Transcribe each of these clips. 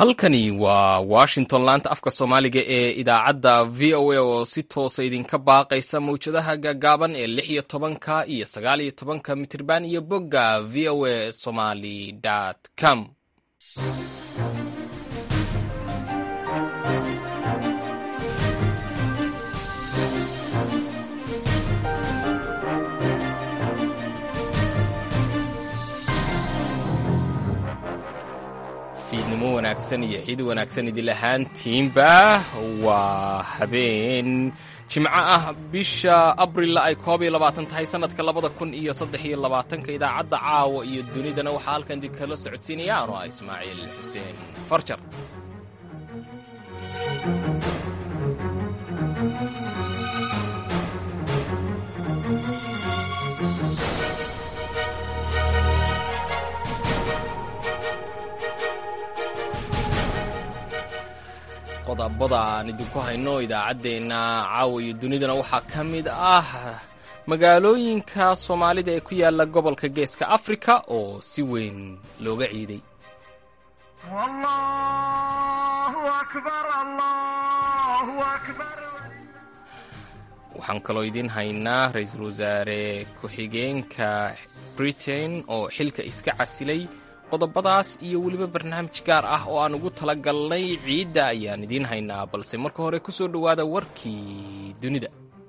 halkani waa washington laanta afka soomaaliga ee idaacadda v o a oo si toosa idinka baaqaysa mawjadaha gaagaaban ee lix iyo tobanka iyo sagaal iyo tobanka mitirban iyo bogga v o a somaly com fiidnimo wanaagsan iyo ciid wanaagsan idil ahaantiinba waa habeen jimco ah bisha abrilla ay koob iyo labaatan tahay sanadka labada kun iyo saddex iyo labaatanka idaacadda caawa iyo dunidana waxaa halkan idinkala socodsiinaya anoo ah ismaaciil xuseen farjar qodobada aan idinku hayno idaacaddeenna caawa iyo dunidana waxaa ka mid ah magaalooyinka soomaalida ee ku yaala gobolka geeska afrika oo si weyn looga ciiday waxaan kaloo idiin haynaa ra-iisul wasaare ku-xigeenka britain oo xilka iska casilay qodobadaas iyo weliba barnaamij gaar ah oo aan ugu tala galnay ciidda ayaan idiin haynaa balse marka hore ku soo dhowaada warkii dunida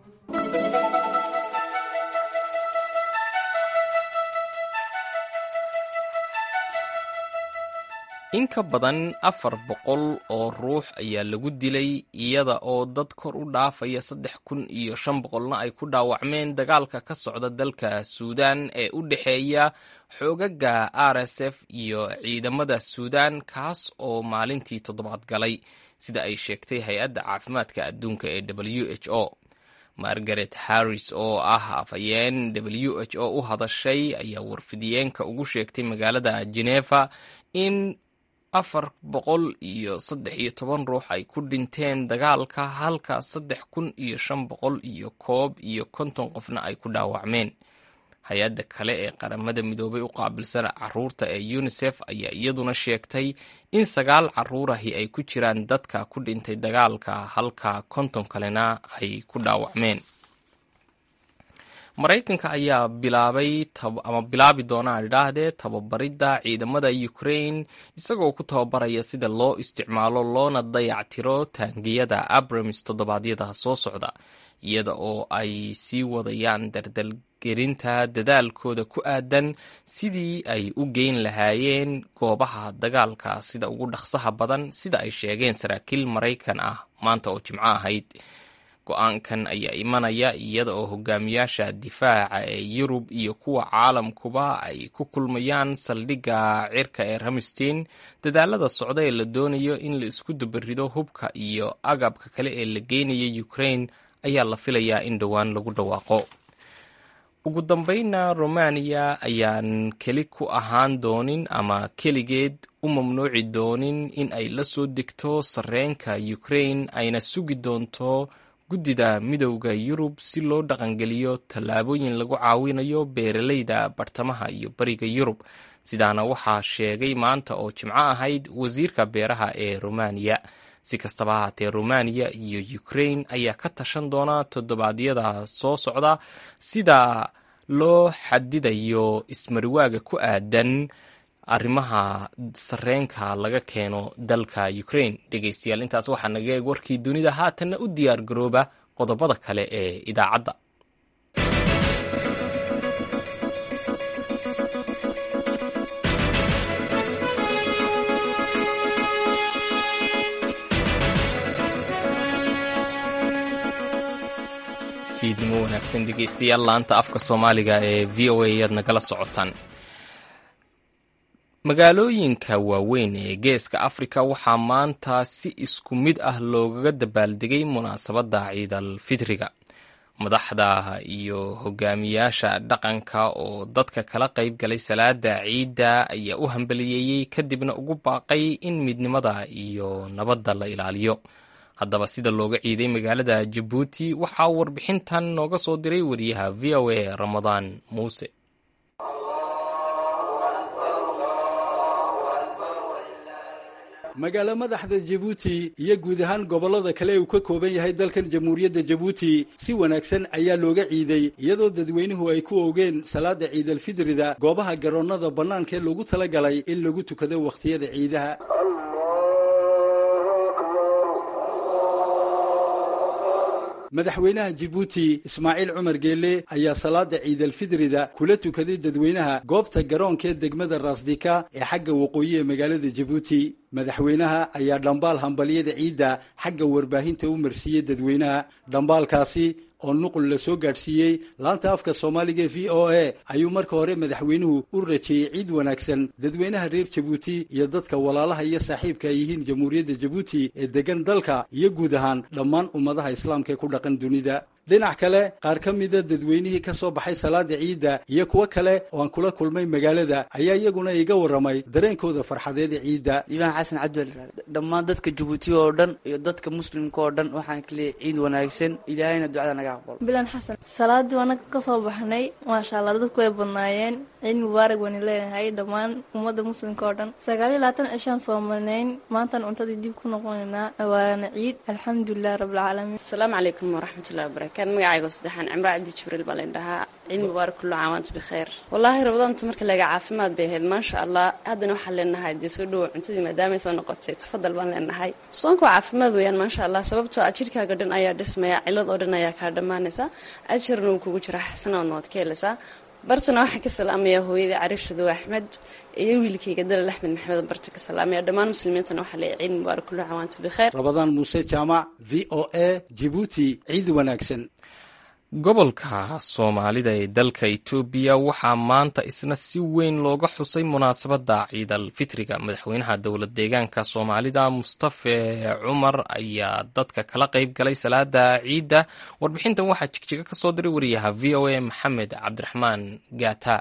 in ka badan afar boqol oo ruux ayaa lagu dilay iyada oo dad kor u dhaafaya saddex kun iyo shan boqolna ay ku dhaawacmeen dagaalka ka socda dalka suudaan ee u dhexeeya xoogaga r s f iyo ciidamada suudaan kaas oo maalintii toddobaad galay sida ay sheegtay hay-adda caafimaadka adduunka ee w h o margaret harris oo ah afhayeen w h o u hadashay ayaa warfidiyeenka ugu sheegtay magaalada geneva in afar boqol iyo saddex iyo toban ruux ay ku dhinteen dagaalka halka saddex kun iyo shan boqol iyo koob iyo konton qofna ay ku dhaawacmeen hay-adda kale ee qaramada midoobay u qaabilsan caruurta ee unisef ayaa iyaduna sheegtay in sagaal caruurahi ay ku jiraan dadka ku dhintay dagaalka halka konton kalena ay ku dhaawacmeen maraykanka ayaa bilaabay ama bilaabi doona aan idhaahdee tababaridda ciidamada ukraine isagoo ku tababaraya sida loo isticmaalo loona dayactiro taangiyada abrams toddobaadyada soo socda iyada oo ay sii wadayaan dardalgerinta dadaalkooda ku aadan sidii ay u geyn lahaayeen goobaha dagaalka sida ugu dhaqsaha badan sida ay sheegeen saraakiil maraykan ah maanta oo jimco ahayd go-aankan ayaa imanaya iyada oo hogaamiyaasha difaaca ee yurub iyo kuwa caalamkuba ay ku kulmayaan saldhigga cirka ee ramstein dadaalada socda ee la doonayo in la isku dabarido hubka iyo agabka kale ee la geynayo ukraine ayaa la filayaa in dhowaan lagu dhawaaqo ugu dambeynna romaniya ayaan keli ku ahaan doonin ama keligeed u mamnuuci doonin in ay la soo degto sarreenka ukraine ayna sugi doonto guddida midowda yurub si loo dhaqangeliyo tallaabooyin lagu caawinayo beeralayda bartamaha iyo bariga yurub sidaana waxaa sheegay maanta oo jimco ahayd wasiirka beeraha ee romaniya si kastaba ahaatee romaniya iyo ukraine ayaa ka tashan doona toddobaadyada soo socda sida loo xadidayo ismariwaaga ku aadan arrimaha sarreenka laga keeno dalka ukraine dhegeystayaal intaas waxaa naga eeg warkii dunida haatanna u diyaar garooba qodobada kale ee idaacadda fiidnimo wanaagsan dhegeystayaal laanta afka soomaaliga ee v o a ayaad nagala socotaan magaalooyinka waaweyn ee geeska afrika waxaa maanta si isku mid ah loogaga dabaaldegay munaasabadda ciidal fitriga madaxda iyo hogaamiyaasha dhaqanka oo dadka kala qayb galay salaada ciidda ayaa u hambaliyeeyey kadibna ugu baaqay in midnimada iyo nabadda la ilaaliyo haddaba sida looga ciiday magaalada jabuuti waxaa warbixintan nooga soo diray wariyaha v o a ramadaan muuse magaalo madaxda jabuuti iyo guud ahaan gobollada kale uu ka kooban yahay dalkan jamhuuriyadda jabuuti si wanaagsan ayaa looga ciiday iyadoo dadweynuhu ay ku oogeen salaada ciidalfidrida goobaha garoonnada bannaanka ee loogu talagalay in lagu tukado wakhtiyada ciidaha madaxweynaha jabuuti ismaaciil cumar geelle ayaa salaada ciidalfidrida kula tukaday dadweynaha goobta garoonka ee degmada raasdika ee xagga waqooyi ee magaalada jabuuti madaxweynaha ayaa dhambaal hambalyada ciidda xagga warbaahinta u marsiiyey dadweynaha dhambaalkaasi oo nuqul la soo gaadhsiiyey laanta afka soomaaliga v o a ayuu marka hore madaxweynuhu u rajeeyey ciid wanaagsan dadweynaha reer jabuuti iyo dadka walaalaha iyo saaxiibka ay yihiin jamhuuriyadda jabuuti ee degan dalka iyo guud ahaan dhammaan ummadaha islaamka ee ku dhaqan dunida dhinac kale qaar ka mida dadweynihii ka soo baxay salaada ciidda iyo kuwo kale oo aan kula kulmay magaalada ayaa iyaguna iga warramay dareenkooda farxadeed ee ciidda iibaan xasan cabdiwal dhammaan dadka jabuuti oo dhan iyo dadka muslimka oo dhan waxaan ka leeyahay ciid wanaagsan ilaahayna ducada naga aqbalo bilan xasan salaadii anaga ka soo baxnay maasha allah dadku way badnaayeen ciid mubaarak waynu leenahay dhammaan ummadda muslimka oo dhan sagaal iyo labaatan cishaan soomanayn maantan cuntadii dib ku noqonaynaa waana ciid alxamdulilah rabbilcaalamiin asalaamu calaykum waraxmatullahi wabarakatu magacaygo saddexaan cimro cabdi jibriil baa layn dhahaa ciid mubaarak kullu caam waanta bikheer wallaahi rabadaanta marka laga caafimaad bay ahayd maasha allah haddana waxaan leenahay dee soo dhowo cuntadii maadaamay soo noqotay tafadal baan leenahay soonka waa caafimaad weeyaan maasha allah sababtoo ah jidhkaaga dhan ayaa dhismaya cilad oo dhan ayaa kaa dhammaanaysa ajarna wuu kugu jira xasanaadna waad ka helaysaa bartana waxaan ka salaamayaa hooyadii cariishadow axmed iyo wiilkayga dalal axmed maxamed barta ka salaamaya dhammaan muslimiintana waxaa leeyahay ciid mubaarak kullu caam waanta bikheer rabadaan muuse jaamac v o a jibuuti ciid wanaagsan gobolka soomaalida ee dalka etoobiya waxaa maanta isna si weyn looga xusay munaasabadda ciidal fitriga madaxweynaha dowlad deegaanka soomaalida mustafe cumar ayaa dadka kala qayb galay salaada ciidda warbixintan waxaa jigjiga ka soo diray wariyaha v o a maxamed cabdiraxmaan gaata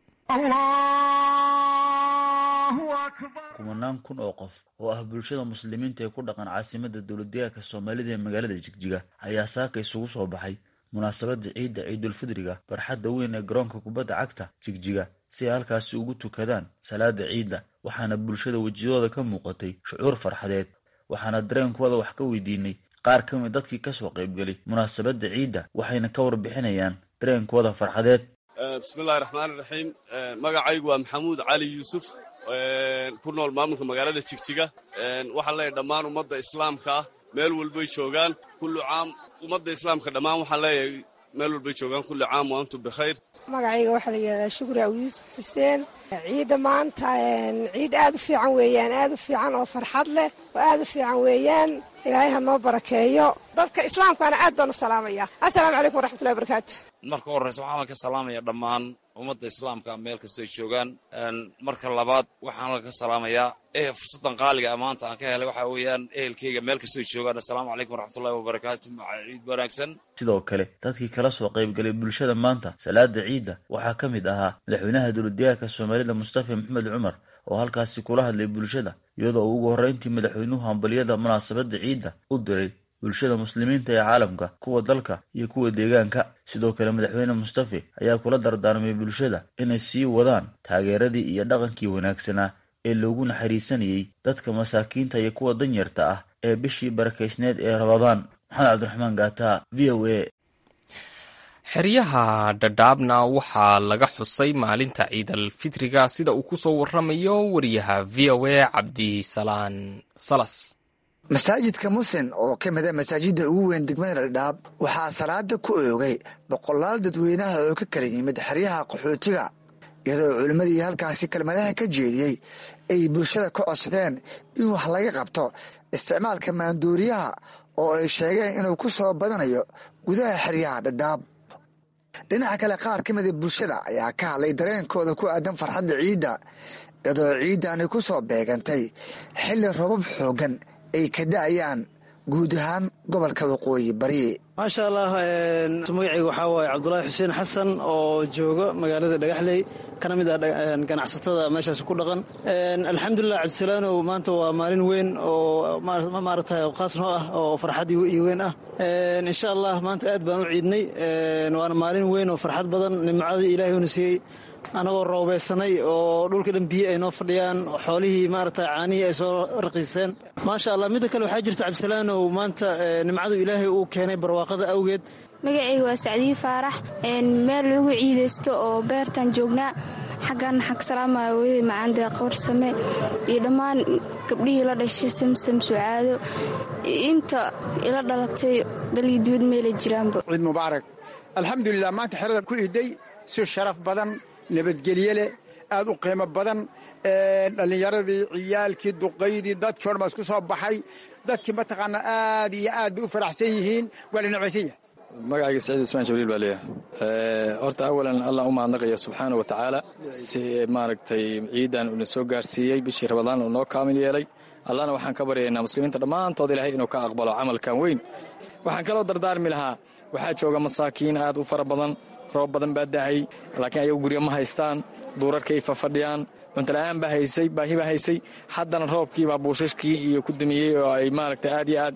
kumanaan kun oo qof oo ah bulshada muslimiinta ee ku dhaqan caasimada dowladdeegaanka soomaalida ee magaalada jigjiga ayaa saaka isugu soo baxay munaasabada ciidda ciidulfidriga barxadda weyn ee garoonka kubadda cagta jigjiga si ay halkaasi ugu tukadaan salaada ciidda waxaana bulshada wejiyadooda ka muuqatay shucuur farxadeed waxaana dareenkooda wax ka weydiinay qaar ka mid dadkii kasoo qaybgelay munaasabada ciidda waxayna ka warbixinayaan dareenkooda farxadeed bismillahi raxmaani raxiim magacaygu waa maxamuud cali yuusuf ku nool maamulka magaalada jigjiga waxaan leeyahay dhammaan ummadda islaamka ah meel walbay joogaan kullu caam ummadda islaamka dhammaan waxaan leeyahay meel walbay joogaan kulli caam wa antum bikhayr magacayga waxaa la yidhahdaa shukri aw yuusuf xuseen ciidda maanta ciid aad u fiican weeyaan aad u fiican oo farxad leh oo aad u fiican weeyaan ilaahay ha noo barakeeyo dadka islaamkaana aad baan u salaamaya assalaamu calaykum waraxmatullahi barakaatu marka horreyse waxaan ka salaamaya dhammaan ummadda islaamka meel kastoo ay joogaan marka labaad waxaan ka salaamayaa eh fursaddan qaaliga maanta aan ka helay waxaa weeyaan ehelkeyga meel kastoo ay joogaan assalaamu calaykum waraxmatullahi wabarakaatu ciid wanaagsan sidoo kale dadkii kala soo qaybgalay bulshada maanta salaada ciidda waxaa ka mid ahaa madaxweynaha dowladdeegaanka soomaalida mustafa maxamed cumar oo halkaasi kula hadlay bulshada iyadoo uu ugu horreyntii madaxweynuhu hambalyada munaasabadda ciidda u diray bulshada muslimiinta ee caalamka kuwa dalka iyo kuwa deegaanka sidoo kale madaxweyne mustafe ayaa kula dardaarmay bulshada inay sii wadaan taageeradii iyo dhaqankii wanaagsanaa ee loogu naxariisanayey dadka masaakiinta iyo kuwa danyarta ah ee bishii barakaysneed ee rabadaan maxamed cabdiraxmaan gaata v o a xeryaha dhadhaabna waxaa laga xusay maalinta ciidal fitriga sida uu ku soo waramayo wariyaha v o a cabdisalaan salas masaajidka musin oo ka mida masaajidda ugu weyn degmada dhadhaab waxaa salaada ku oogay boqolaal dadweynaha oo ka kala yimid xeryaha qaxootiga iyadoo culimmadii halkaasi kelmadaha ka jeediyey ay bulshada ka codsadeen in wax laga qabto isticmaalka maanduuriyaha oo ay sheegeen inuu ku soo badanayo gudaha xeryaha dhadhaab dhinaca kale qaar ka mida bulshada ayaa ka hadlay dareenkooda ku aadan farxadda ciidda iyadoo ciiddani ku soo beegantay xilli robab xooggan ay ka da'ayaan guud ahaan gobolka waqooyi bari maasha allah magacayga waxaa waaye cabdulaahi xuseen xasan oo jooga magaalada dhagaxley kana mid ah ganacsatada meeshaas ku dhaqan alxamdulilah cabdisalaanow maanta waa maalin weyn oo maaragtay khaas noo ah oo farxad iyo weyn ah insha allah maanta aad baan u ciidnay waana maalin weyn oo farxad badan nimcadii ilaahay una siiyey anagoo roobeysanay oo dhulka dhan biyo ay noo fadhiyaan xoolihii maarata caanihii ay soo raqiiseen maasha allah midda kale waxaa jirta cabdisalaanow maanta nimcadu ilaahay uu keenay barwaaqada awgeed magacayga waa sacdiyi faarax meel lagu ciidaysto oo beertaan joognaa xaggan xag salaamaya hooyaday macaande qabarsame iyo dhammaan gabdhihii la dhashay samsam sucaado inta ila dhalatay dalii dibad meelay jiraanba ciid mubaarak alxamdulilah maanta xerada ku iday si sharaf badan nabadgelye leh aad u qiimo badan dhallinyaradii ciyaalkii duqaydii dadkii odhan baa isku soo baxay dadkii mataqaanaa aad iyo aad bay u faraxsan yihiin waa la necbaysan yahay magacayga saciid ismaan jibriil baa leeyahay horta awalan allah u mahadnaqaya subxaana wa tacaala si maaragtay ciidan uuna soo gaarsiiyey bishii rabadaan uu noo kaamil yeelay allahna waxaan ka baryaynaa muslimiinta dhammaantood ilaahay inuu ka aqbalo camalkan weyn waxaan kaloo dardaarmi lahaa waxaa jooga masaakiin aad u fara badan roob badan baa da'ay laakiin ayagu guryo ma haystaan duurarkay fafadhiyaan cuntala'aan baa haysay baahi baa haysay haddana roobkiibaa buushashkii iyo ku dumiyey oo ay maaragtay aad iyo aad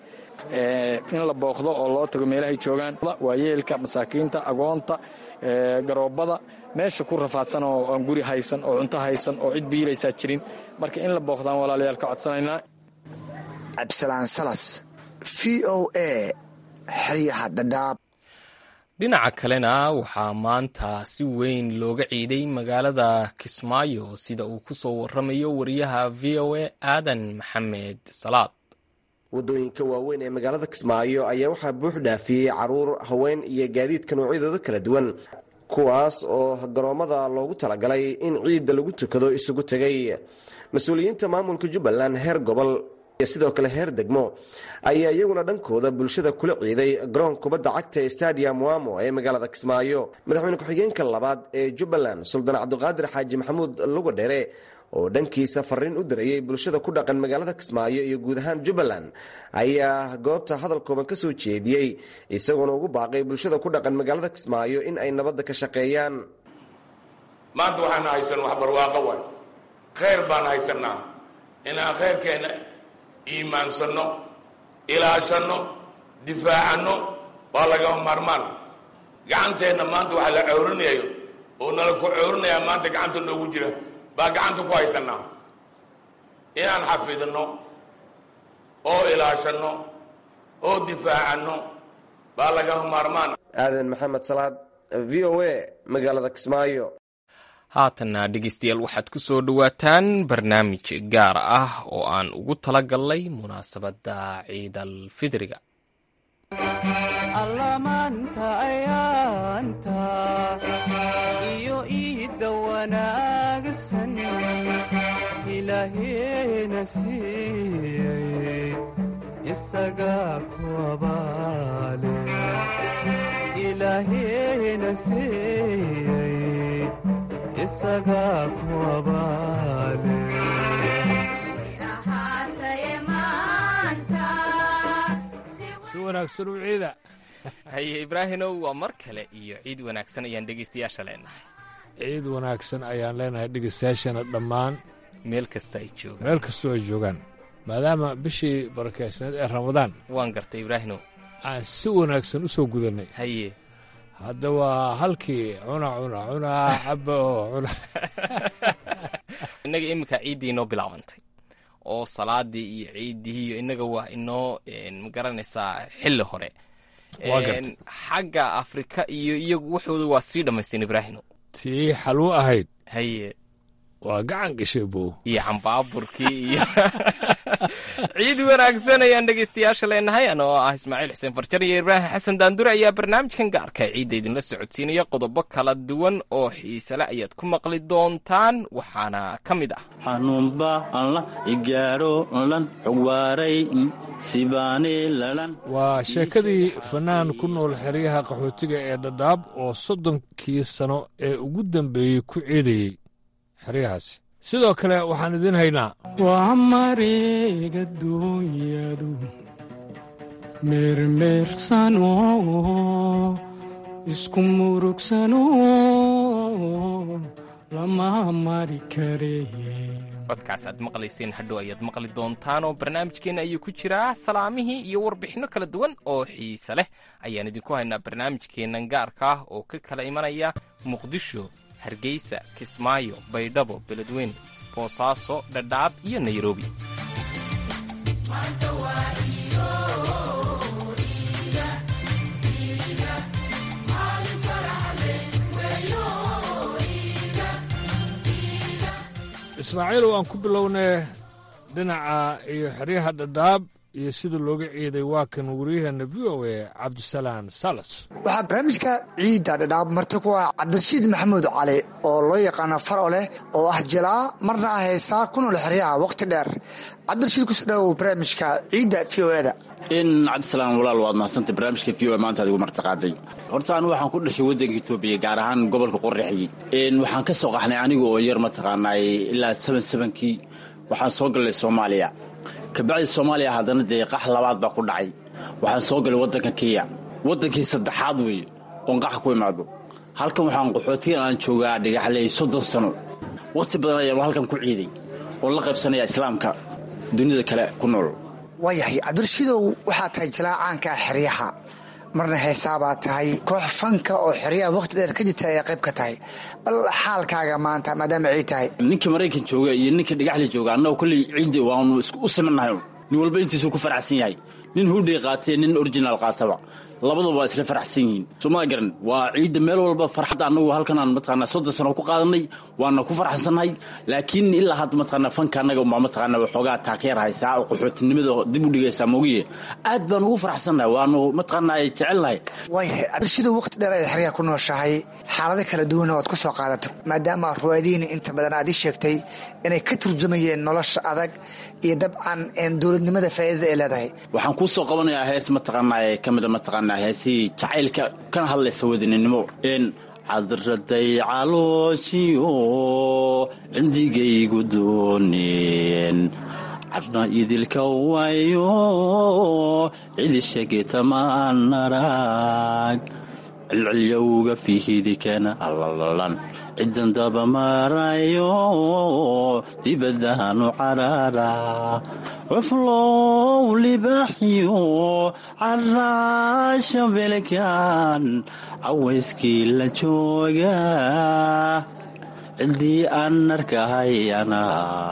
in la booqdo oo loo tago meelahay joogaan waayeelka masaakiinta agoonta garoobada meesha ku rafaadsan oo aan guri haysan oo cunto haysan oo cid biilaysaa jirin marka in la booqdaan walaalayaal ka codsanaynaa cabdisalaan salas v o a xeryaha dhadhaab dhinaca kalena waxaa maanta si weyn looga ciiday magaalada kismaayo sida uu ku soo waramayo wariyaha v o a aadan maxamed salaad waddooyinka waaweyn ee magaalada kismaayo ayaa waxaa buux dhaafiyey caruur haween iyo gaadiidka noocyadooda kala duwan kuwaas oo garoommada loogu talagalay in ciidda lagu tukado isugu tegay mas-uuliyiinta maamulka jubbaland heer gobol iyo sidoo kale heer degmo ayaa iyaguna dhankooda bulshada kula ciiday garoon kubadda cagta ee stadium wamo ee magaalada kismaayo madaxweyne ku-xigeenka labaad ee jubbaland suldaan cabdiqaadir xaaji maxamuud lugadhere oo dhankiisa fariin u dirayay bulshada ku dhaqan magaalada kismaayo iyo guud ahaan jubbaland ayaa goobta hadal kooban ka soo jeediyey isagoona ugu baaqay bulshada ku dhaqan magaalada kismaayo in ay nabadda ka shaqeeyaan maanta waxaan haysan wax barwaaqo waay khayr baan haysanaa inaan khayrkeenna iimaansanno ilaashanno difaacanno waa lagama maarmaan gacanteenna maanta waxa la cowrinayo oo nala ku cowrinayaa maanta gacanta noogu jira baa gacanta ku haysanaa inaan xafidno oo ilaashanno oo difaacanno baa lagama maarmaan aadan maxamed salaad v o a magaalada kismaayo haatanna dhegeystayaal waxaad ku soo dhowaataan barnaamij gaar ah oo aan ugu tala galnay munaasabadda ciidal fidriga allamaanta ayaanta iyo iidda wanaagsan ilaaheena siiyey isagaa ku abaale ilaaheena siiyey isagaa ku abaale si wanaagsan u ciida haye ibraahimow waa mar kale iyo ciid wanaagsan ayaan dhegeystayaasha leenahay ciid wanaagsan ayaan leenahay dhegeystayaashana dhammaan meel kasta ay joogaan meel kastoo ay joogaan maadaama bishii barakeysneed ee ramadaan waan gartay ibraahimow aan si wanaagsan u soo gudannay haye hadda waa halkii cuna cuna cunaa caba oo cuna innaga iminka ciiddii inoo bilaabantay oo salaadii iyo ciiddii iyo innaga waa inoo magaranaysaa xilli hore xagga afrika iyo iyagu waxooda waa sii dhammaysteen ibraahimo tii xalwo ahayd haye waa gacan gashay bow iyo cambaaburkii iyo ciid wanaagsan ayaan dhegeystayaasha leenahay anoo ah ismaaciil xuseen farjar iyo ibraahim xasan daandure ayaa barnaamijkan gaarka ciidda idinla socodsiinaya qodobo kala duwan oo xiisale ayaad ku maqli doontaan waxaana ka mid ah xanuunba alla igaadho lan xugwaaray sibaani lalan waa sheekadii fanaan ku nool xeryaha qaxootiga ee dhadhaab oo soddonkii sano ee ugu dambeeyey ku ciidayey xeryahaasi sidoo kale waxaan idiin haynaa waa mareega duunyadu meermeersano isku murugsano lama mari kare codkaas aad maqlayseen hadhow ayaad maqli doontaan oo barnaamijkeenna ayuu ku jiraa salaamihii iyo warbixinno kala duwan oo xiise leh ayaan idinku haynaa barnaamijkeennan gaarka ah oo ka kala imanaya muqdisho hargeysa kismaayo baydhabo beledweyne boosaaso dhadhaab iyo nairobi ismaaciil waan ku bilownay dhinaca iyo xeryaha dhadhaab iyo sida looga ciiday waa kan waryaheena v o a cabdisalaan salas waxaa barnaamijka ciidda dhadhaab marti ku ah cabdirashiid maxamuud cali oo loo yaqaano faro leh oo ah jilaa marna ah heesaa ku nool xeryaha wakhti dheer cabdirashiid kusoo dhawow barnaamijka ciidda v o eda in cabdisalaam walaal waad mahadsantay barnaamijka v o maanta adigu martiqaaday horta anigu waxaan ku dhashay waddanka etoobiya gaar ahaan gobolka qorraxyi waxaan ka soo qaxnay aniga oo yar mataqaanaay ilaa seban sebankii waxaan soo galnay soomaaliya kabacdi soomaaliya haddana dee qax labaad baa ku dhacay waxaan soo galay waddanka kenya waddankii saddexaad weeye oon qaxa ku imaado halkan waxaan qaxootigan aan joogaa dhigaxley soddon sano wakhti badan ayaan halkan ku ciiday oon la qaybsanaya islaamka dunida kale ku nool waayahay cabdirashiidow waxaa tahay jilaa caanka ah xeryaha marna heesaabaa tahay koox fanka oo xeryaha wakhti dheer ka jirta ayaa qayb ka tahay bal xaalkaaga maanta maadaama ciid tahay ninka maraykan jooga iyo ninka dhigaxli jooga annago kolley ciidda waanu u simannahay nin walba intiisuu ku faraxsan yahay nin hudhay qaatee nin originaal qaataba labaduba waa isla faraxsan yihiin somaa garan waa ciidda meel walba farxadda annagu halkanaan mataqaanaa soddon sano ku qaadanay waana ku faraxsannahay laakiin ilaa hadda mataqaanaa fanka annaga umaa mataqaanaa waxoogaa taakeer haysaa oo qaxootinimada dib u dhigaysaa moogiye aad baan ugu faraxsannahay waanu mataqaanaa jecelnahay waayahay cabdirashiidow wakhti dheer ay xeryaha ku nooshahay xaalado kala duwana waad ku soo qaadato maadaama ruwaadiini inta badan aad ii sheegtay inay ka turjumayeen nolosha adag iyo dabcan dowladnimada faa'iidada ay leedahay waxaan kuu soo qabanayaa hees mataqaanaa ee ka mida mataqaanaa heesihii jacaylka kana hadlaysa wadaninimo n cadraday calooshiyo cindigaygu dooneen cadna idilka wayo cidishagetamaan arag cilcilyowga fihidikana allalan cidan daba marayo dibadaanu carara cuflow libaaxiyo caraasha belkan cawayskii la jooga ciddii aan arkahayana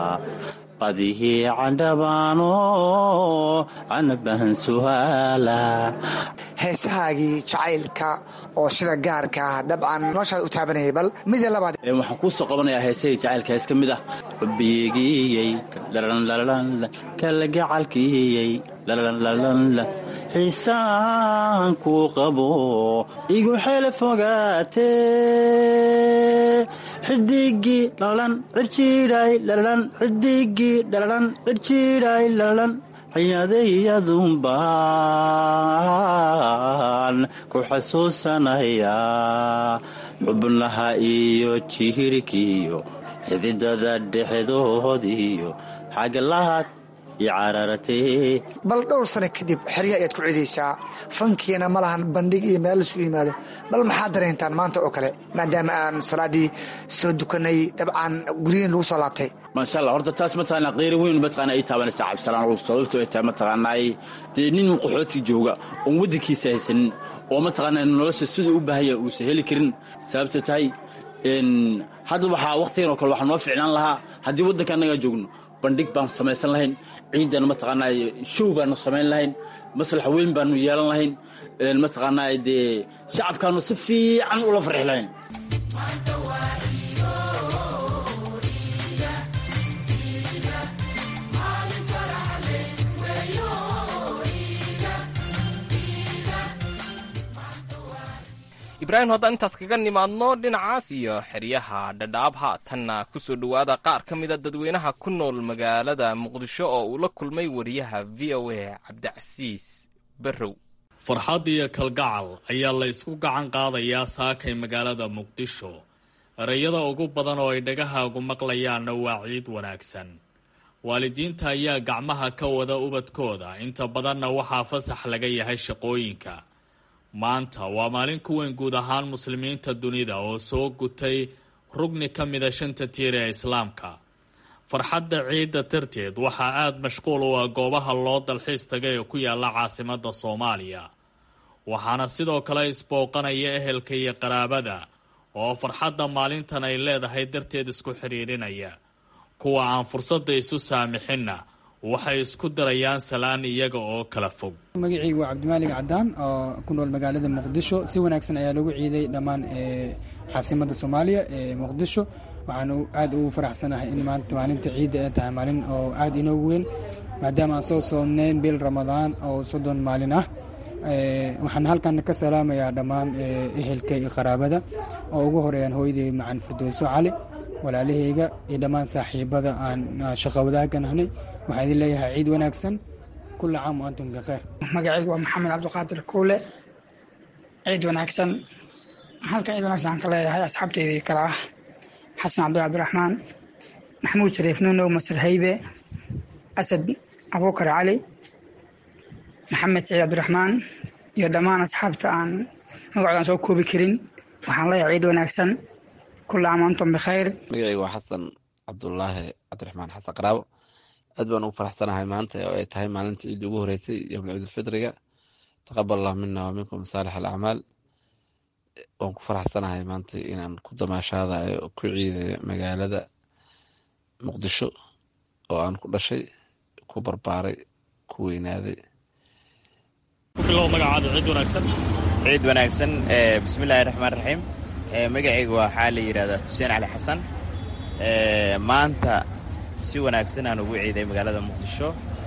badihii candhabaano canabahan suhaala heesahaagii jacaylka oo sida gaarka ah dabcan noloshaad u taabanayay bal mida labaad waxaan kuu soo qabanayaa heesahii jacaylka hees ka mid ah xubbigiyey kala gacalkiyey xiisaan kuu qabo igu xeel fogaate xidigii dhalalan cirjiidhay dhalalan xidigii dhalalan cirjiidhay dhalalan xayadayadunbaan ku xasuusanayaa xubnaha iyo jihirkiyo xididada dhexdoodiyo xaglaad iyo cararatee bal dhowr sano kadib xerya ayaad ku cidaysaa fankiina ma lahan bandhig iyo meel lasu yimaado bal maxaad dareentaan maanta oo kale maadaama aan salaadii soo dukanay dabcan guryihin lagu soo laabtay maasha allah horta taas mataqaanaa qeyra weyn mataqaana ay taabanaysaa cabdisalaan sababto ay tahay mataqaanaay dee nin qaxooti jooga oon waddankiisa haysanin oo mataqaanaa nolosha siduu u baahanya uusan heli karin sababto tahay hadda waxaa wakhtigan oo kale waxaa noo ficnaan lahaa haddii waddanka annagaa joogno bandhig baanu samaysan lahayn ciidan mataqaanaa show baanu samayn lahayn maslax weyn baanu yeelan lahayn mataqaanaa dee shacabkaanu si fiican ula farxi lahayn ibraahim haddaan intaas kaga nimaadno dhinacaas iyo xeryaha dhadhaab haatanna ku soo dhowaada qaar ka mida dadweynaha ku nool magaalada muqdisho oo uu la kulmay wariyaha v o a cabdicasiis barrow farxad iyo kalgacal ayaa la ysku gacan qaadayaa saakay magaalada muqdisho ereyada ugu badan oo ay dhagahaagu maqlayaanna waa ciid wanaagsan waalidiinta ayaa gacmaha ka wada ubadkooda inta badanna waxaa fasax laga yahay shaqooyinka maanta waa maalin ku weyn guud ahaan muslimiinta dunida oo soo gutay rugni ka mida shanta tiir ee islaamka farxadda ciidda darteed waxaa aada mashquul u ah goobaha loo dalxiis tagay ee ku yaala caasimadda soomaaliya waxaana sidoo kale isbooqanaya ehelka iyo qaraabada oo farxadda maalintan ay leedahay darteed isku xidhiidhinaya kuwa aan fursadda isu saamixinna waxay isku darayaan salaan iyaga oo kala fog magacaygu waa cabdimaalig cadaan oo ku nool magaalada muqdisho si wanaagsan ayaa lagu ciiday dhammaan caasimadda soomaaliya ee muqdisho waxaan aad ugu faraxsanahay in maanta maalinta ciidda ay tahay maalin oo aad inoogu weyn maadaama aan soo soomnayn bil ramadaan oo soddon maalin ah waxaan halkan ka salaamayaa dhammaan ehelka iyo qaraabada oo ugu horeeyaan hooyaday macan firdowso cali walaalahayga iyo dhammaan saaxiibada aan shaqo wadaagan ahnay waxaa idin leeyahay ciid wanaagsan kula caam wa antum bikheer magacaygu waa maxamed cabdiqaadir kuule ciid wanaagsan halkan ciid wanaagsan aan ka leeyahay asxaabteydii kale ah xasan cabdul cabdiraxmaan maxamuud shariif nuunow masar haybe asad abuukar cali maxamed saciid cabdiraxmaan iyo dhammaan asxaabta aan magacoodan soo koobi karin waxaan leeyahay ciid wanaagsan kula caam wa antum bikhayr magacaygu waa xasan cabdulaahi cabdiraxmaan xasan qaraabo aad baan ugu faraxsanahay maanta oo ay tahay maalinta ciidda ugu horeysay yowmul ciidulfitriga taqabal allah mina wa minkum saalix alacmaal waan ku faraxsanahay maanta inaan ku damaashaadayo ku ciidayo magaalada muqdisho oo aan ku dhashay ku barbaaray ku weynaaday ciid wanaagsan bismillahi raxmaan raxiim magacayga waxaa la yidhahdaa xuseen cali xasan maanta si wanaagsan aan ugu ciiday magaalada muqdisho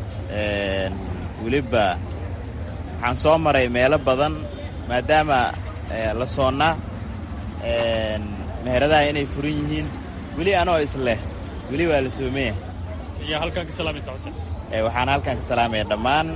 weliba waxaan soo maray meelo badan maadaama la soonnaa meheradaha inay furan yihiin weli anoo isleh weli waa la soomaya waxaan halkan ka salaamaya dhammaan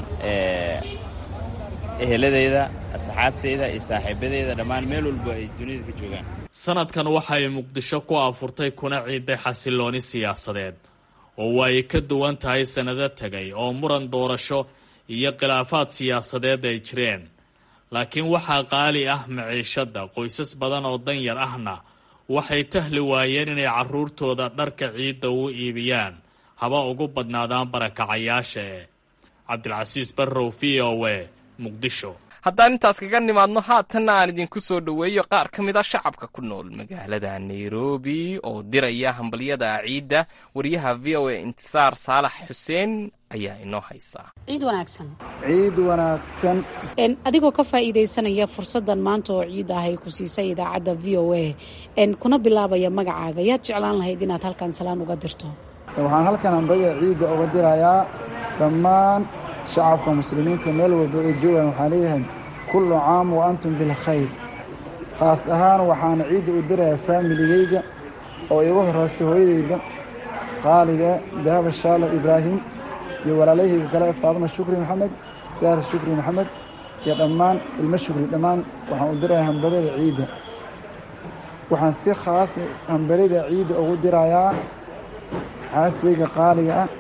eheladeyda asxaabteyda iyo saaxiibadeyda dhammaan meel walba ay dunida ka joogaan sanadkan waxa ay muqdisho ku afurtay kuna ciiday xasilooni siyaasadeed oo waa ay ka duwan tahay sannado tegay oo muran doorasho iyo khilaafaad siyaasadeed ay jireen laakiin waxaa qaali ah maciishadda qoysas badan oo danyar ahna waxay tahli waayeen inay carruurtooda dharka ciidda u iibiyaan haba ugu badnaadaan barakacayaasha ee cabdilcasiis barrow v o e muqdisho haddaan intaas kaga nimaadno haatanna aan idinku soo dhoweeyo qaar ka mid a shacabka ku nool magaalada nairobi oo diraya hambalyada ciidda wariyaha v o a intisaar saalax xuseen ayaa inoo haysaa ciid wanaagsan ciid wanaagsan adigoo ka faa'iidaysanaya fursaddan maanta oo ciid ah ay ku siisay idaacadda v o a kuna bilaabaya magacaaga yaad jeclaan lahayd inaad halkan salaan uga dirto waxaan halkan hambalyada ciidda uga dirayaa dhammaan shacabka muslimiinta meel walba ay joogaan waxaan leeyahay kullu caam wa antum bilkhayr khaas ahaan waxaana ciidda u dirayaa faamiligayga oo igu horreysay hooyadayda qaaliga dahaba shaala ibraahim iyo walaalahayga kale faadma shukri maxamed saar shukri maxamed iyo dhammaan ilmo shukri dhammaan waxaan u dirayaa hambalyada ciidda waxaan si khaas hambalyada ciidda ugu dirayaa xaaskayga qaaliga ah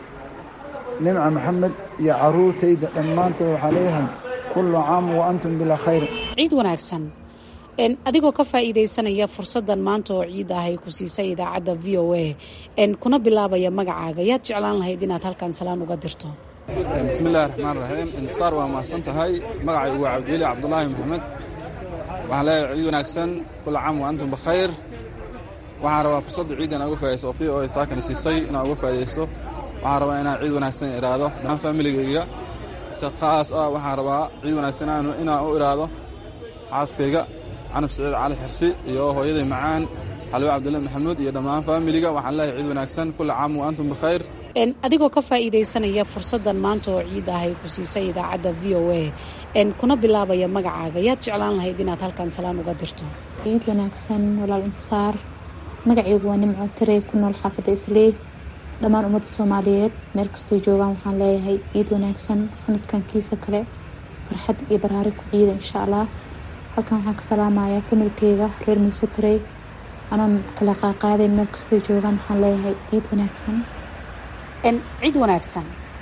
nimca maxamed iyo caruurtayda dhammaantood waxaa leeyahay kullu caam wa antum bilaa khayr ciid wanaagsan adigoo ka faa'iidaysanaya fursaddan maanta oo ciid ah ay ku siisay idaacadda v o a kuna bilaabaya magacaaga yaad jeclaan lahayd inaad halkan salaan uga dirto bismillahi raxmaan raxiim intisaar waa mahadsan tahay magacaygu waa cabdiweli cabdulaahi maxamed waxaan leeyahay ciid wanaagsan kullu caam wa antum bikhayr waxaan rabaa fursadda ciidda inaa uga faa'idayso oo v o a saakana siisay inaa uga faa'idaysto waxaan rabaa inaan ciid wanaagsan idhaahdo dhammaan faamiligayga si khaas ah waxaan rabaa ciid wanaagsan inaan u idhaahdo xaaskayga canab saciid cali xirsi iyo hooyaday macaan xalwe cabdulle maxamuud iyo dhammaan faamiliga waxaan leeyahay ciid wanaagsan kulla caam wa antum bikhayr adigoo ka faa'iidaysanaya fursaddan maanta oo ciid ah ay ku siisay idaacadda v o a kuna bilaabaya magacaaga yaad jeclaan lahayd inaad halkan salaan uga dirto ciid wanaagsan walaal intisaar magacaygu waa nimco tirey ku nool xaafadda islii dhammaan ummadda soomaaliyeed meel kastoo joogaan waxaan leeyahay ciid wanaagsan sanadkan kiisa kale farxad iyo baraari ku ciida insha allah halkan waxaan ka salaamayaa familkeyga reer muuse tirey anoon kala qaaqaaday meel kastoo joogaan waxaan leeyahay ciid wanaagsan ciid wanaagsan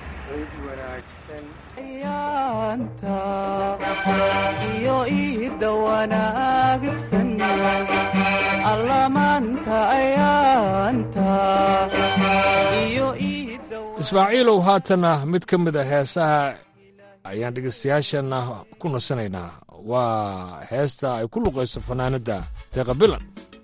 iyo iida wanaagsan allamaanta ayaanta iyo ismaaciilow haatana mid ka mid a heesaha ayaan dhegaystayaashana ku nasanaynaa waa heesta ay ku luqayso fanaanadda deeqa bilan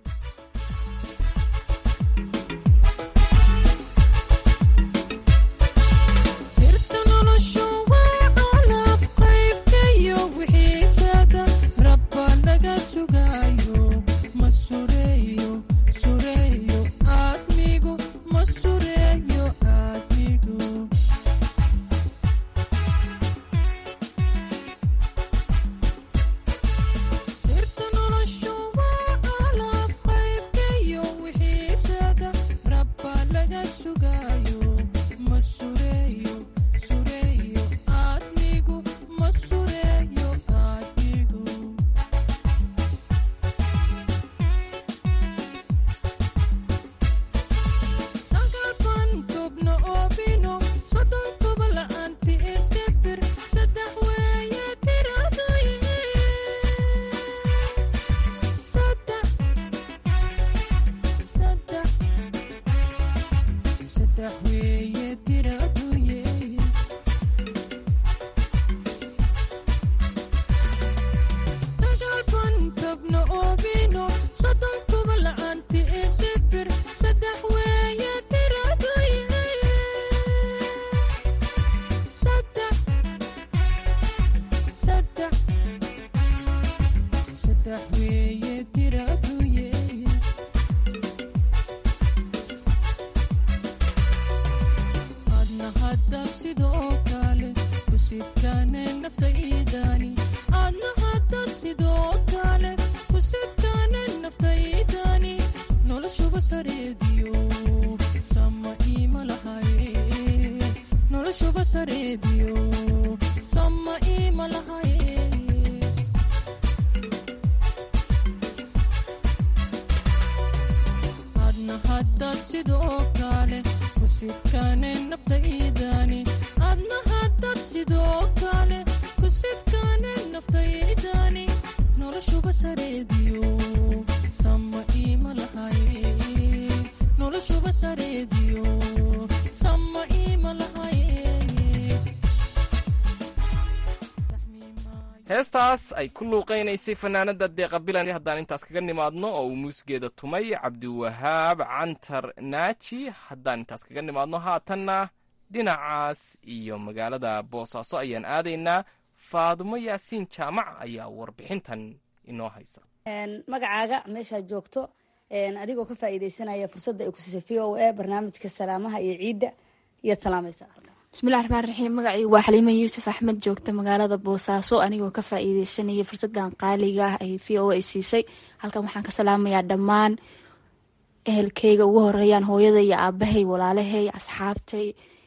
heestaas ay ku luuqaynaysay fanaanada deeqa bilan haddaan intaas kaga nimaadno oo uu muusgeeda tumay cabdiwahaab cantar naaji haddaan intaas kaga nimaadno haatanna dhinacaas iyo magaalada boosaaso ayaan aadaynaa faadumo yaasiin jaamac ayaa warbixintan inoo haysa magacaaga meeshaad joogto adigoo ka faa'iidaysanaya fursadda ay ku siisay v o a barnaamijka salaamaha iyo ciidda iyaad salaamaysaa bismillahi raxmaan raxiim magacii waa xaliima yuusuf axmed joogta magaalada boosaaso anigoo ka faa'iideysanaya fursadan qaaliga ah ay v o a siisay halkan waxaan ka salaamayaa dhammaan ehelkeyga ugu horeeyaan hooyada iyo aabahay walaalahay asxaabtay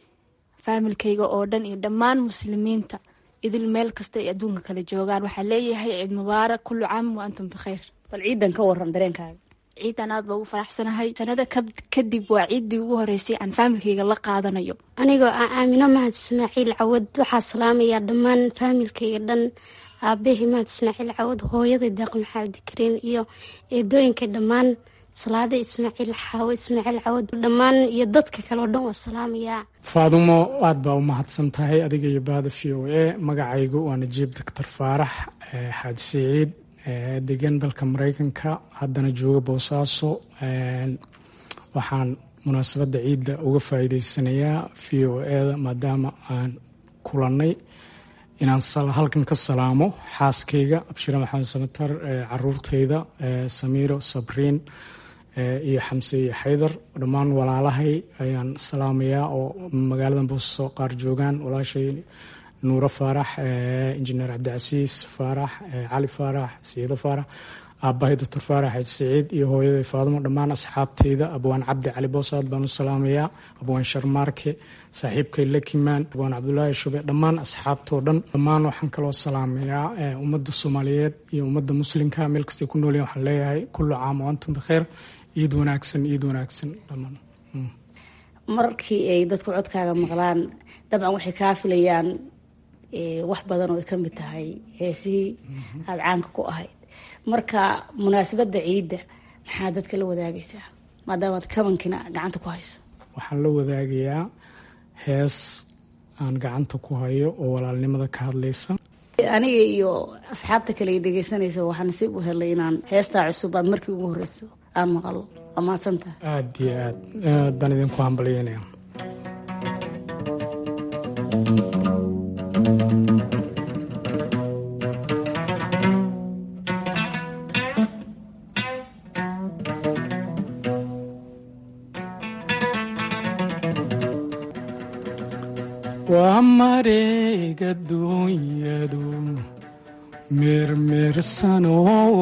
faamilkeyga oo dhan iyo dhammaan muslimiinta idil meel kasta ay adduunka kala joogaan waxaa leeyahay ciid mubaarak kullu caam wa antum bikhayr bal ciidan ka waran dareenkaaga ciidan aad baa ugu faraxsanahay sanada kadib waa ciiddii ugu horeysay aan faamilkeyga la qaadanayo anigoo ah aamino mahad ismaaciil cawad waxaa salaamayaa dhammaan faamilkeyga dhan aabahii mahad ismaaciil cawad hooyada deeq maxamed kariin iyo eedooyinka dhammaan salaada ismaaciil xaawo ismaaciil cawad dhammaan iyo dadka kale oo dhan waa salaamayaa faadumo aad baa u mahadsan tahay adiga iyo bahda v o a magacaygu waa najiib doctor faarax xaaji siciid degan dalka mareykanka haddana jooga boosaaso waxaan munaasabadda ciidda uga faa'iideysanayaa v o eda maadaama aan kulannay inaan halkan ka salaamo xaaskayga abshire maxamed samatar caruurtayda samiiro sabriin iyo xamse iyo xaydar dhammaan walaalahay ayaan salaamayaa oo magaalada boosaaso qaar joogaan walaashay nuuro faarax injineer cabdicasiis faarax cali faarax siciido faarax aabahay doctor faarax xaaji siciid iyo hooyaday faadumo dhammaan asxaabteyda abwaan cabdi cali boosaad baan u salaamayaa abwaan sharmaarke saaxiibkay lakimaan abwaan cabdulaahi shube dhammaan asxaabtoo dhan dhammaan waxaan kaloo salaamayaa ummadda soomaaliyeed iyo ummadda muslimka meel kastay ku noolyahin waxaan leeyahay kullu caam o antum bikheer iid wanaagsan iid wanaagsan dhammaan markii ay dadku codkaaga maqlaan dabcan waxay kaa filayaan wax badan oo ay ka mid tahay heesihii aada caanka ku ahayd marka munaasabadda ciidda maxaa dadka la wadaagaysaa maadaamaad kabankina gacanta ku hayso waxaan la wadaagayaa hees aan gacanta ku hayo oo walaalnimada ka hadlaysa aniga iyo asxaabta kale ay dhegeysanaysa waxaa nasiib u helay inaan heestaa cusub aad markii ugu horreyso aan maqalo waa mahadsantaha aad iyo aad aad baan idinku hambalyeynaya waa mareega duunyadu meermeersano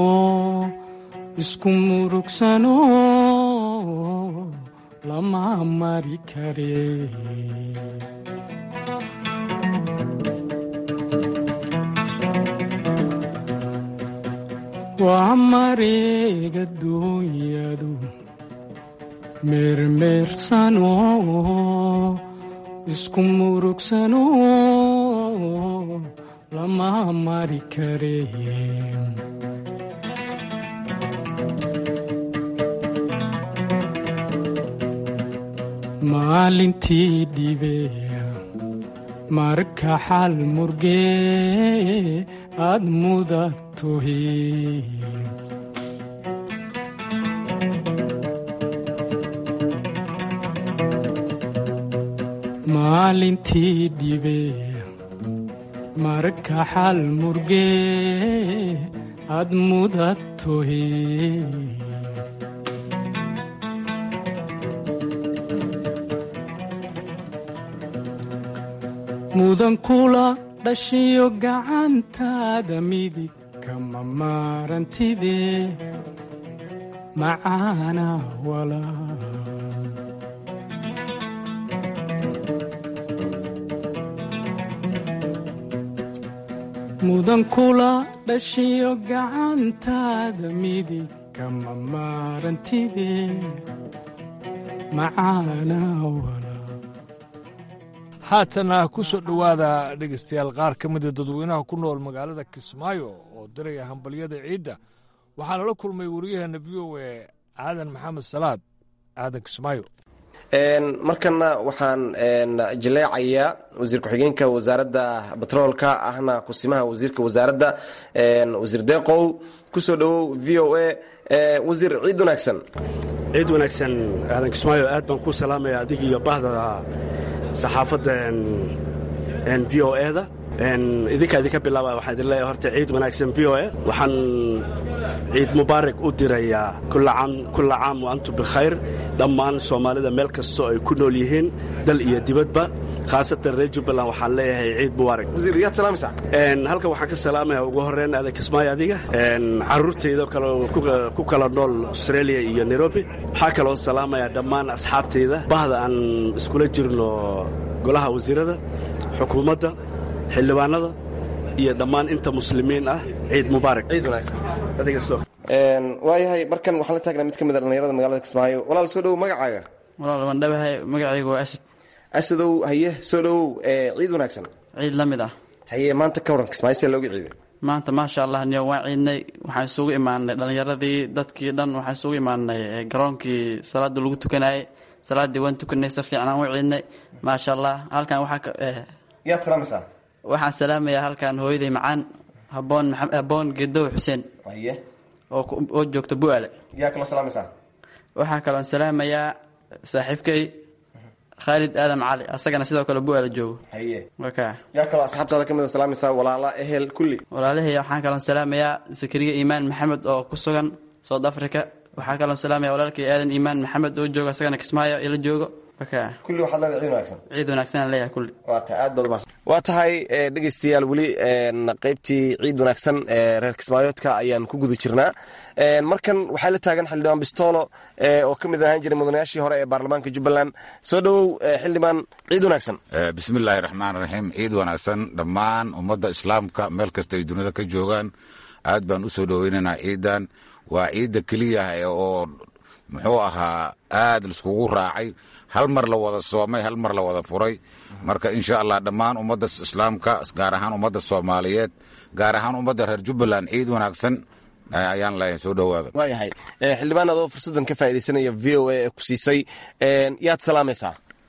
isku murugsano lama mari kare waa mareega duunyadu meermeersano isku murugsano lama mari kare maalintii dhibeya marka xal murgee aad mudatohe maalintii dhibeya marka xal murgee aad mudatohe mudan kula dhashiyo gacantaada midig kama maarantide macaana walaa mudan kula dhashiyo gacantaada midig kama maarantide macaana walaa haatana ku soo dhowaada dhegaystayaal qaar ka mida dadweynaha ku nool magaalada kismaayo oo diraya hambalyada ciidda waxaa lala kulmay waryaheena v o e aadan maxamed salaad aadan kismaayo markana waxaan jaleecayaa wasiir ku-xigeenka wasaaradda batroolka ahna kusimaha wasiirka wasaaradda wasiir deeqow kusoo dhowow v o a wasiir ciid wanaagsan ciid wanaagsan aadan kismaayo aad baan ku salaamaya adig iyo bahda saxaafadda v o eda idinkaa idinka bilaaba waxaan idin leeyahay horta ciid wanaagsan v o e waxaan ciid mubaarak u dirayaa kulla caam wa antum bikhayr dhammaan soomaalida meel kastoo ay ku nool yihiin dal iyo dibadba khaasatan reer jubbaland waxaan leeyahay ciid mubaarak wasiir yaad salaamaysaa halkan waxaan ka salaamaya ugu horreyn aadan kismaayo adiga carruurtayda kale ku kala nool australia iyo nairobi waxaa kaloo salaamaya dhammaan asxaabtayda bahda aan iskula jirno golaha wasiirada xukuumadda xildhibaanada iyo dhammaan inta muslimiin ah ciid mubaarak waayahay markan waxaan la taagnaa mid ka mid a dhallinyarada magaalada kismaayo walaal soo dhowow magacaaga walaal waan dhawahay magacaygu waa asad asadow haye soo dhowow ciid wanaagsan ciid la mid ah haye maanta ka waran kismaayo see looga ciiday maanta maasha allah niyo waan ciidnay waxaan isugu imaanay dhallinyaradii dadkii dhan waxaan isugu imaanay garoonkii salaada lagu tukanayay salaaddii waan tukanay si fiicanaan u ciidnay maasha allah halkan waxaa yaad salaamaysaa waxaan salaamayaa halkan hooyaday macaan haboon haboon gedow xuseen haye oo joogta bu'aale yaa kaloo salaamaysaa waxaa kaloon salaamayaa saaxiibkay khaalid aadam cali asagana sidoo kale bu'aale joogo haye waka yaa kaloo asxaabtaada ka mid a salaamaysaa walaala ehel kulli walaalahey waxaan kaloon salaamayaa sakariya iimaan maxamed oo ku sugan south africa waxaa kaloon salaamaya walaalkay aadan iimaan maxamed oo joogo asagana kismaayo ila joogo kulli waxaad leedahay ciid wanaagsan ciid wanaagsan leeyahay kulli waa tahay aad baad umahadsan waa tahay dhegaystayaal weli qaybtii ciid wanaagsan ee reer kismaayoodka ayaan ku guda jirnaa markan waxaa la taagan xildhibaan bistoolo oo ka mid ahaan jiray mudanayaashii hore ee baarlamaanka jubbaland soo dhowow xildhibaan ciid wanaagsan bismillaahi raxmaan raxiim ciid wanaagsan dhammaan ummadda islaamka meel kasta ay dunida ka joogaan aad baan u soo dhoweynaynaa ciidan waa ciidda keliya oo muxuu ahaa aad laiskugu raacay hal mar la wada soomay hal mar la wada furay marka insha allah dhammaan ummadda islaamka gaar ahaan ummadda soomaaliyeed gaar ahaan ummadda reer jubbaland ciid wanaagsan ayaan leeyahay soo dhowaada waayahay xildhibaan adoo fursaddan ka faaidaysanaya v o a ee ku siisay yaad salaamaysaa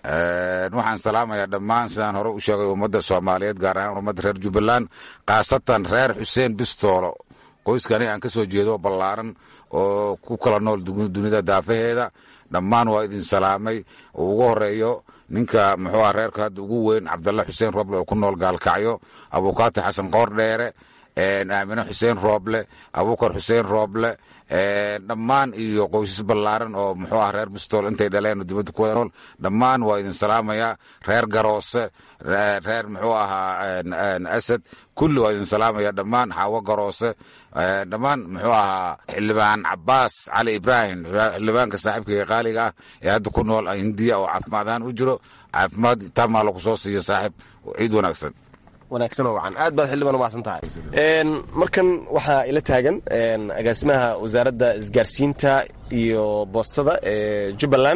waxaan salaamayaa dhammaan sidaan hore u sheegay ummadda soomaaliyeed gaar ahaan ummadda reer jubbaland khaasatan reer xuseen bistoolo qoyskani aan ka soo jeedo ballaaran oo ku kala nool dunida daafaheeda dhammaan waa idin salaamay uu ugu horeeyo ninka muxuu ah reerka hadda ugu weyn cabdalla xuseen rooble oo ku nool gaalkacyo abuukaati xasan qoor dheere aamine xuseen rooble abuukar xuseen rooble dhammaan iyo qoysas ballaaran oo muxuu ah reer bistool intay dhaleen oo dibadda ku wada nool dhammaan waa idin salaamayaa reer garoose reer muxuu ahaa asad kulli waa idin salaamaya dhammaan xaawo garoose dhammaan muxuu ahaa xildhibaan cabaas cali ibraahim xildhibaanka saaxiibkayga qaaliga ah ee hadda ku nool hindiya oo caafimaad ahaan u jiro caafimaad taamaa lagu soo siiyo saaxiib ciid wanaagsan wanaagsan oo wacan aad baad xildhibaan umahadsan tahay markan waxaa ila taagan agaasimaha wasaaradda isgaarsiinta iyo boostada ee jubbaland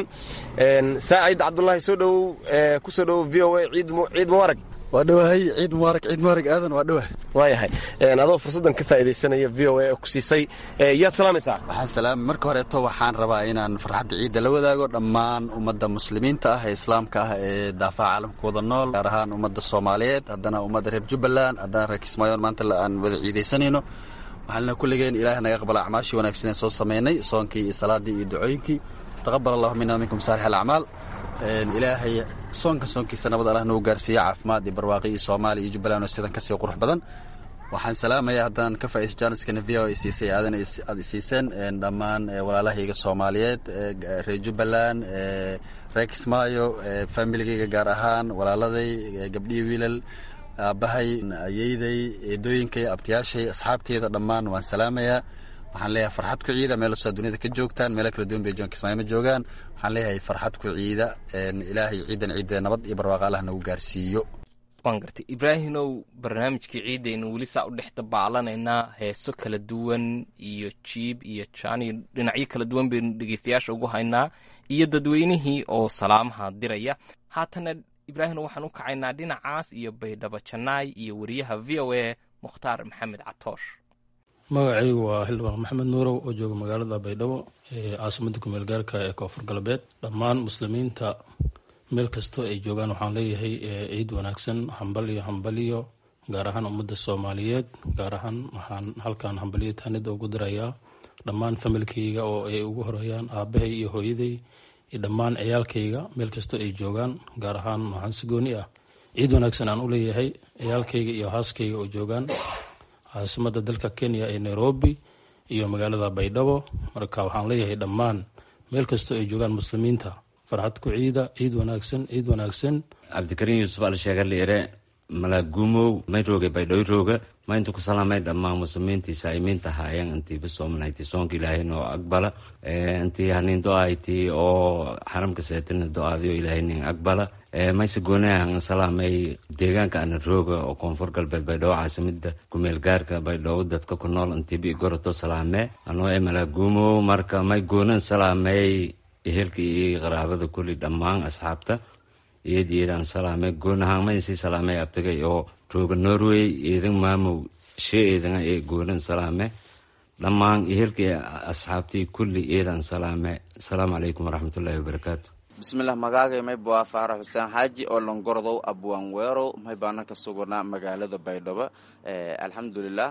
saacid cabdulaahi soo dhowow ku soo dhowow v o a ciid mubaarag waa dhowahay ciid mubaarak ciid mubaarak aadan waa dhowah waayahay adoo fursaddan ka faa'iidaysanaya v o a ku siisay yaad salaamaysaa waxaan salaamay marka horeeto waxaan rabaa inaan farxadda ciidda la wadaago dhammaan ummadda muslimiinta ah ee islaamka ah ee daafaha caalamka wada nool gaar ahaan ummadda soomaaliyeed haddana ummadda reer jubbaland haddana reer kismaayoon maanta aan wada ciidaysanayno waxaana kulligeen ilaahay naga aqbala acmaashii wanaagsan ee soo samaynay soonkii iyo salaadii iyo ducooyinkii taqabal allahu mina minkum saalix alacmaal ilaahay soonka soonkiisa nabad allah nagu gaarsiiya caafimaad iyo barwaaqi iyo soomaaliya iyo jubbaland oo sidan kasii qurux badan waxaan salaamayaa haddaan ka faa'iis jaaniskana v o ay siisay aadan aad isiiseen dhammaan walaalahayga soomaaliyeed reer jubbaland reer kismaayo familigayga gaar ahaan walaaladay gabdhihii wiilal aabbahay ayeyday eedooyinkay abtiyaashay asxaabteeda dhammaan waan salaamayaa waxaan leeyahay farxad ku ciida meel kastoo dunida ka joogtaan meelo kala duwan bay joon kismaayo ma joogaan waxaan leeyahay farxad ku ciida ilaahay ciidan ciidda nabad iyo barwaaqa allah nagu gaarsiiyo waan gartay ibraahimow barnaamijkii ciidaynu weli saa u dhex dabaalanaynaa heeso kala duwan iyo jiib iyo jaan iyo dhinacyo kala duwan baynu dhegeystayaasha ugu haynaa iyo dadweynihii oo salaamaha diraya haatana ibraahim waxaan u kacaynaa dhinacaas iyo baydhabo janaay iyo wariyaha v o a mukhtaar maxamed catoosh magacaygu waa xildhibaan maxamed nuurow oo jooga magaalada baydhabo ee caasimadda kumeel gaarka ee koonfur galbeed dhammaan muslimiinta meel kastoo ay joogaan waxaan leeyahay ciid wanaagsan hambaliyo hambaliyo gaar ahaan ummadda soomaaliyeed gaar ahaan waxaan halkan hambaliyo taanida ugu dirayaa dhammaan familkayga oo ay ugu horeeyaan aabahay iyo hooyaday iyo dhammaan ciyaalkayga meel kastoo ay joogaan gaar ahaan waxaan si gooni ah ciid wanaagsan aan u leeyahay ciyaalkayga iyo haaskayga oo joogaan caasimadda dalka kenya ee nairobi iyo magaalada baydhabo marka waxaan leeyahay dhammaan meel kastoo ay joogaan muslimiinta farxad ku ciida ciid wanaagsan ciid wanaagsan cabdikariin yuusuf alsheegarliire malaaguumow may rooge baydhoy rooga maynta ku salaamay dhammaan muslimiintii saa'imiinta haayeen intii bisoomanaytii soonka ilaahay noo aqbala intii hanin do-ayti oo xaramka seetina do-aadiyo ilaahay nin aqbala mayse goonahan salaamay deegaanka ana rooga oo koonfur galbeed baydhabo caasimada kumeel gaarka baydhabo dadka ku nool intiibi goroto salaame anoo e malaaguumow marka may goonan salaamay ehelka iyo qaraabada kulli dhammaan asxaabta iyad iyadaan salaamay goonahaan maysii salaamay abtagay oo rooga norway eedan maamow shee eedana ee goonan salaame dhammaan ehelka asxaabtii kulli eedaan salaame asalaamu calaykum waraxmatullaahi wabarakaatu bismilah magaagay mayba waa faarax xuseen xaaji oo longordow abwaan weerow maybaana ka sugnaa magaalada baydhabo alxamdulilah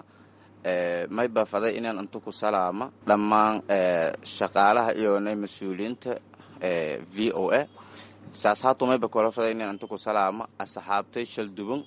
mayba faday inaan inta ku salaama dhammaan shaqaalaha iyo mas-uuliyiinta v o a saas haato mayba kula faday inaan inta ku salaama asxaabtay shalduban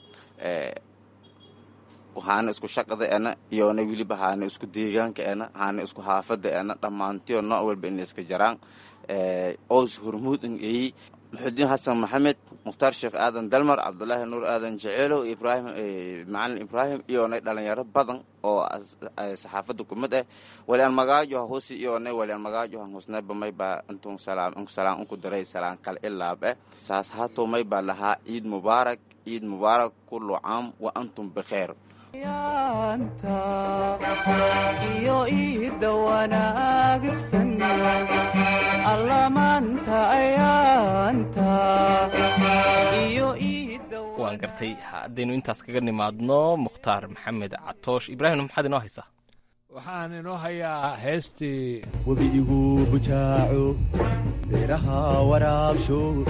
haana isku shaqada ena iyona weliba haana isku deegaanka ena haana isku haafada ena dhammaantiyo nooc walba ina iska jaraan oos hormuud in eeyi maxudiin xasan maxamed mukhtaar sheekh aadan dalmar cabdulaahi nuur aadan jeceelow ibrahim macalin ibraahim iyonay dhalinyaro badan oo saxaafadda kumid ah waliaan magaajo ha husi iyonay waliaan magaajo han husnayba maybaa intun salaam inku salaam inku diray salaan kale ilaab eh saas haato maybaa lahaa ciid mubaarak ciid mubaarak kullu caam wa antum bikheer yaanta iyo iidda wanaagsan allamaanta ayaanta iyo waan gartay haddaynu intaas kaga nimaadno mukhtaar maxamed catoosh ibraahim maxaad inoo haysaa waxaan inoo hayaa heestii webi igu bujaaco beeraha waraabsho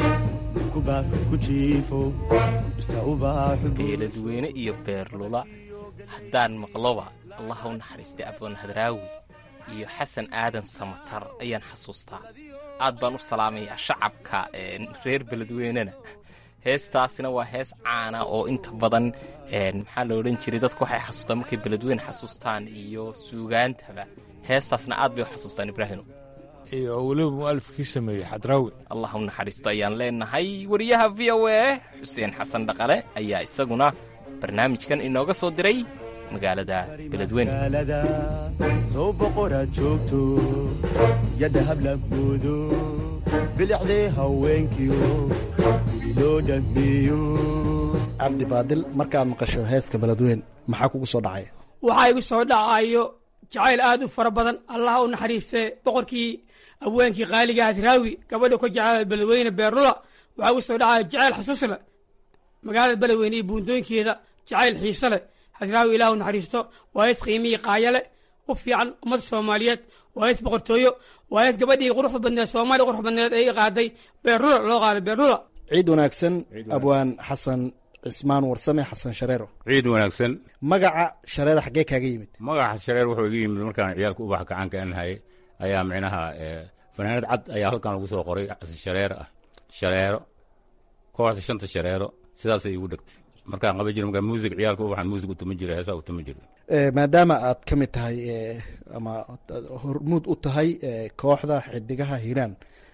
kubaasad ku jiifo dhirta ubaaxu beeladweyne iyo beerlula haddaan maqloba allah u naxariistay abdoon hadraawi iyo xasan aadan samatar ayaan xasuustaa aad baan u salaamayaa shacabka reer beledweynena heestaasina waa hees caana oo inta badan maxaa la odhan jiray dadku waxay xasuustaan markay beledweyne xasuustaan iyo suugaantaba heestaasna aad bay u xasuustaan ibraahino iyo weliba mu'alifkii sameeyey xadraawi allah u naxariisto ayaan leenahay wariyaha v o a xuseen xasan dhaqale ayaa isaguna barnaamijkan inooga soo diray magaalada beledweyne soo boqoraad joogto yadda hablaboodo bilicdee haweenkiyo guri loo dhammeeyo cabdi baadil markaad maqasho heeska beledweyn maxaa kugu soo dhacay waxaa igu soo dhacayo jacayl aad u fara badan allaha u naxariistee boqorkii abweenkii qaaliga hadraawi gabadha ka jecel beledweyne beerlula waxaa igu soo dhacayo jacayl xasuus leh magaalada beledweyne iyo buundooyinkeeda jacayl xiise leh hadraawi ilaah u naxariisto waa hees qiimihii qaayale u fiican ummadda soomaaliyeed waa hees boqortooyo waa hees gabadhii quruxda badneed soomaaliya quruxda badneed ay qaaday beerlula loo qaaday beerlula ciid wanaagsan abwaan xasan cismaan warsame xasan shareero ciid wanaagsan magaca shareero xaggee kaaga yimid magaca shareer wuxuu iga yimid markaan ciyaalka ubax gacanka anahay ayaa micnaha fanaanad cad ayaa halkan lagu soo qoray shareer ah shareero kooxda shanta shareero sidaasay igu dhegtay markaan qaban jira markaa muusig ciyaalka ubaxan muusig utuma jira heesaa utuma jira maadaama aad ka mid tahay ama hormuud u tahay kooxda xidigaha hiiraan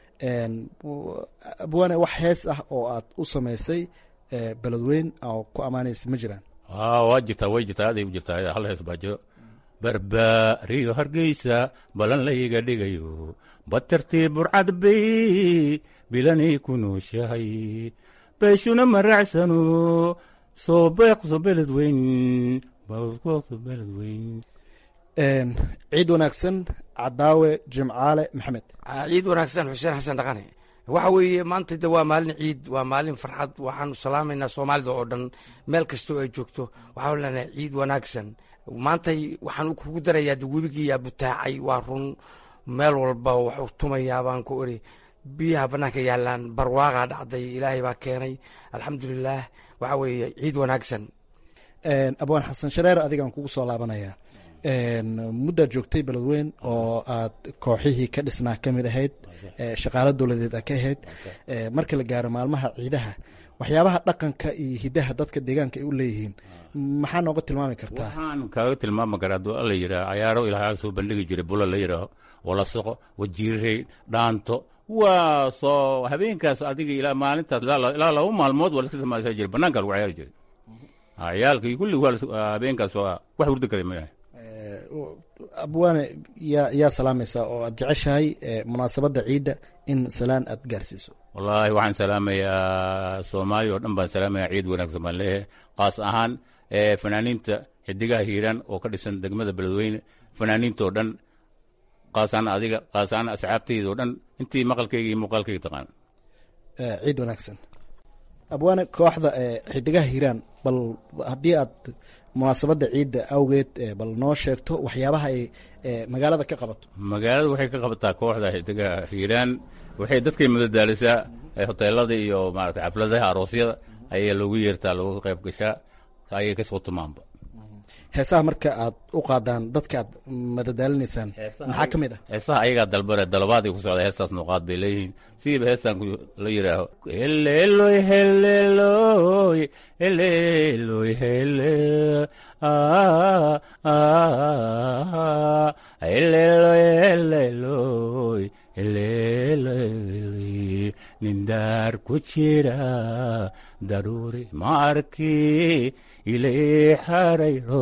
abwaane wax hees ah oo aad u samaysay beledweyn oo ku ammaanaysa ma jiraan waa jirtaa way jirtaa aaday u jirtaa hal hees baa jiro barbaariyo hargeysa balan layga dhigayo batartii burcad bay bilanay ku nooshahay beeshuna maraacsano soo beeqso beledweyn beeqso beledweyn ciid wanaagsan cadaawe jimcaale maxamed ciid wanaagsan xuseen xasan dhaqane waxa weeye maanta de waa maalin ciid waa maalin farxad waxaanu salaamaynaa soomaalida oo dhan meel kastoo ay joogto waxaanu leenahay ciid wanaagsan maantay waxaan kugu darayaa de webigiiyaa butaacay waa run meel walba waxu tumayaa baan ku iri biyaha bannaanka yaalaan barwaaqaa dhacday ilaahay baa keenay alxamdulilaah waxa weeye ciid wanaagsan abwaan xasan shareer adigaan kugu soo laabanaya muddaad joogtay beledweyn oo aad kooxihii ka dhisnaa ka mid ahayd shaqaalo dowladeed aad ka ahayd marka la gaaro maalmaha ciidaha waxyaabaha dhaqanka iyo hidaha dadka deegaanka ay u leeyihiin maxaa nooga tilmaami kartaa waxaan kaaga tilmaami karaa aduu alla yidhaah cayaaro ilaahaa soo bandhigi jiray bula la yidhaaho walasaqo wajiirey dhaanto waa soo habeenkaas adiga ilaa maalintaas ilaa laba maalmood waa laska samaysan jiray banaankaa lagu cayaari jiray ciyaalka iyo kulli habeenkaas waa wax hurda kale mayahay abwaane yaa yaa salaamaysaa oo aad jeceshahay munaasabadda ciidda in salaan aad gaarsiiso wallaahi waxaan salaamayaa soomaaliya oo dhan baan salaamayaa ciid wanaagsan baan leeyahay qaas ahaan fanaaniinta xidigaha hiiraan oo ka dhisan degmada beledweyne fanaaniintoo dhan qaasaan adiga qaasaan asxaabtayda oo dhan intii maqalkayga iyo muuqaalkayga taqaan ciid wanaagsan abwaane kooxda xidigaha hiiraan bal haddii aad munaasabadda ciidda awgeed bal noo sheegto waxyaabaha ay magaalada ka qabato magaalada waxay ka qabataa kooxda xidigaha hiiraan waxay dadkay madadaalisaa hoteelada iyo maarata xafladaha aroosyada ayaa loogu yeertaa looga qayb gashaa ayay kasoo tumaanba heesaha marka aad u qaadaan dadka aad madadaalinaysaan maxaa ka mid ah heesaha ayagaa dalbare dalabaad ku socda heestaas nuuqaad bay leeyihiin sidiiba heestan la yidhaaho heleeloy heleeloy heleeloy hele heleeloy heleeloy heleeloy nindaar ku jira daruuri ma arki ilay xarayro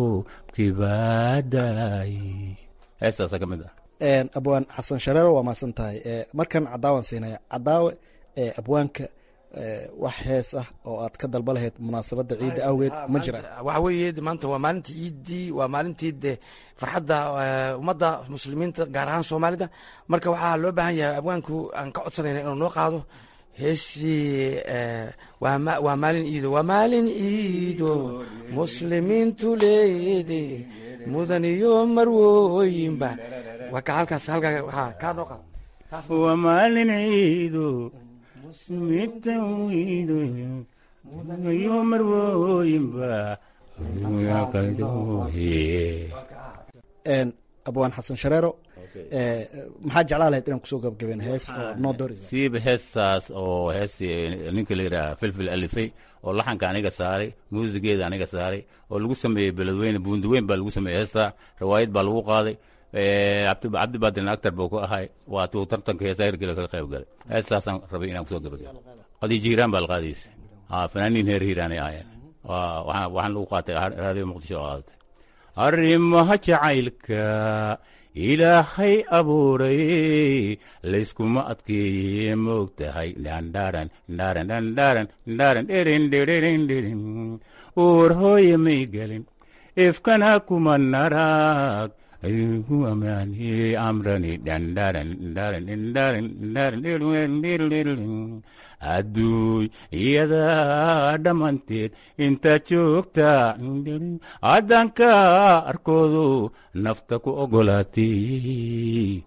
kibaadaay heestaasa ka mid ah abwaan xasan shareero waa mahadsan tahay markan cadaawan siinaya cadaawe abwaanka wax hees ah oo aad ka dalba lahayd munaasabadda ciidda awgeed ma jiraan waxa weeye maanta waa maalintii ciiddii waa maalintii de farxadda ummadda muslimiinta gaar ahaan soomaalida marka waxaa loo baahan yahay abwaanku aan ka codsanayna inuu noo qaado heesii waa maalin iido waa maalin iido muslimiintu leede mudan iyo marwooyinba waa ka halkaas halkaa kaa noo qaado waa maalin ciido muslimiinta wiidoyo mudayo marwooyinba abwaan xasan shareero maxaa jeclaa lahayd inaan kusoo gabagabeen hees oo noo doori siiba heestaas oo heesti ninka la yidhaha filfil alifay oo laxanka aniga saaray muusigeeda aniga saaray oo lagu sameeyey beledweyne buundiweyn baa lagu sameeyey heestaa riwaayad baa lagu qaaday cabdi baadin actor buu ku ahay waa tuu tartanka heesa hergela kaga qayb galay heestaasaan rabay inaan kusoo gabagabo qadiijo hiiraan baa la qaadaysa fanaaniin heer hiiraanay ahaayeen waxaan lagu qaatay raadiyo muqdisho oo qaadatay arrimaha jacaylka ilaahay abuuray layskuma adkeeye moog tahay dhandharan dharan dhandharan dharan dherin dherin dherin uur hooye may gelin ifkana kuma narag ayugu amaani amrani dhandharan dharan dhandharan dharan dherin adduuy iyadaa dhammanteed intaad joogta haddanka arkoodu nafta ku ogolaatay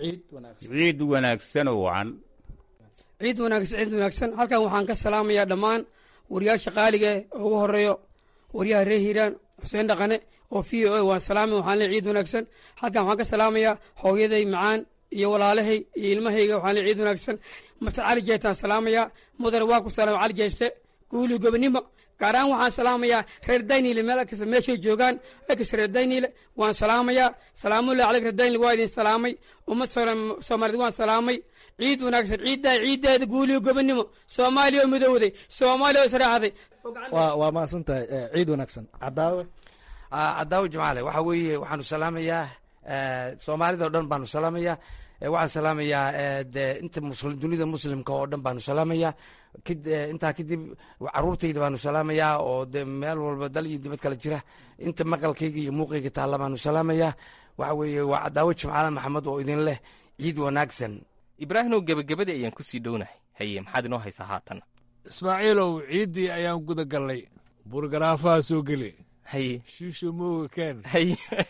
ciid wanaagsan oo wacan ciid wanaagsan ciid wanaagsan halkan waxaan ka salaamayaa dhammaan wariyaasha qaaliga oo ugu horeeyo wariyaha reer hiiraan xuseen dhaqane oo v o a waan salaamay waxaan leey ciid wanaagsan halkan waxaan ka salaamayaa hooyaday macaan iyo walaalahay iyo ilmahayga waxaan leey ciid wanaagsan mastar cali jeestaan salaamayaa mudane waan ku salaama cali jeeste guuli gobonimo gaar ahaan waxaan salaamayaa reer dayniile meel kasta meeshay joogaan ekas reer dayniile waan salaamayaa salaamullahi caleyk reer dayniile waa idin salaamay ummad soomaaliyed waan salaamay ciid wanaagsan ciiddaa ciiddeeda guuliyo gobonimo soomaaliya oo midowday soomaaliya oo israaxday waa mahadsan tahay ciid wanaagsan cadaawe cadaawe jamaale waxa weeye waxaanu salaamayaa soomaalida o dhan baanu salaamayaa waxaan salaamayaa de inta muslim dunida muslimka oo dhan baanu salaamayaa intaa kadib caruurtayda baanu salaamayaa oo de meel walba dal iyo dibad kale jira inta maqalkayga iyo muuqayga taalla baanu salaamayaa waxa weeye waa cadaawo jimcaale maxamed oo idin leh ciid wanaagsan ibraahimow gebagabadii ayaan kusii dhownahay haye maxaad inoo haysaa haatan ismaaciilow ciiddii ayaan guda gallay burgaraafaha soo geli haye shiisho mooga keen haye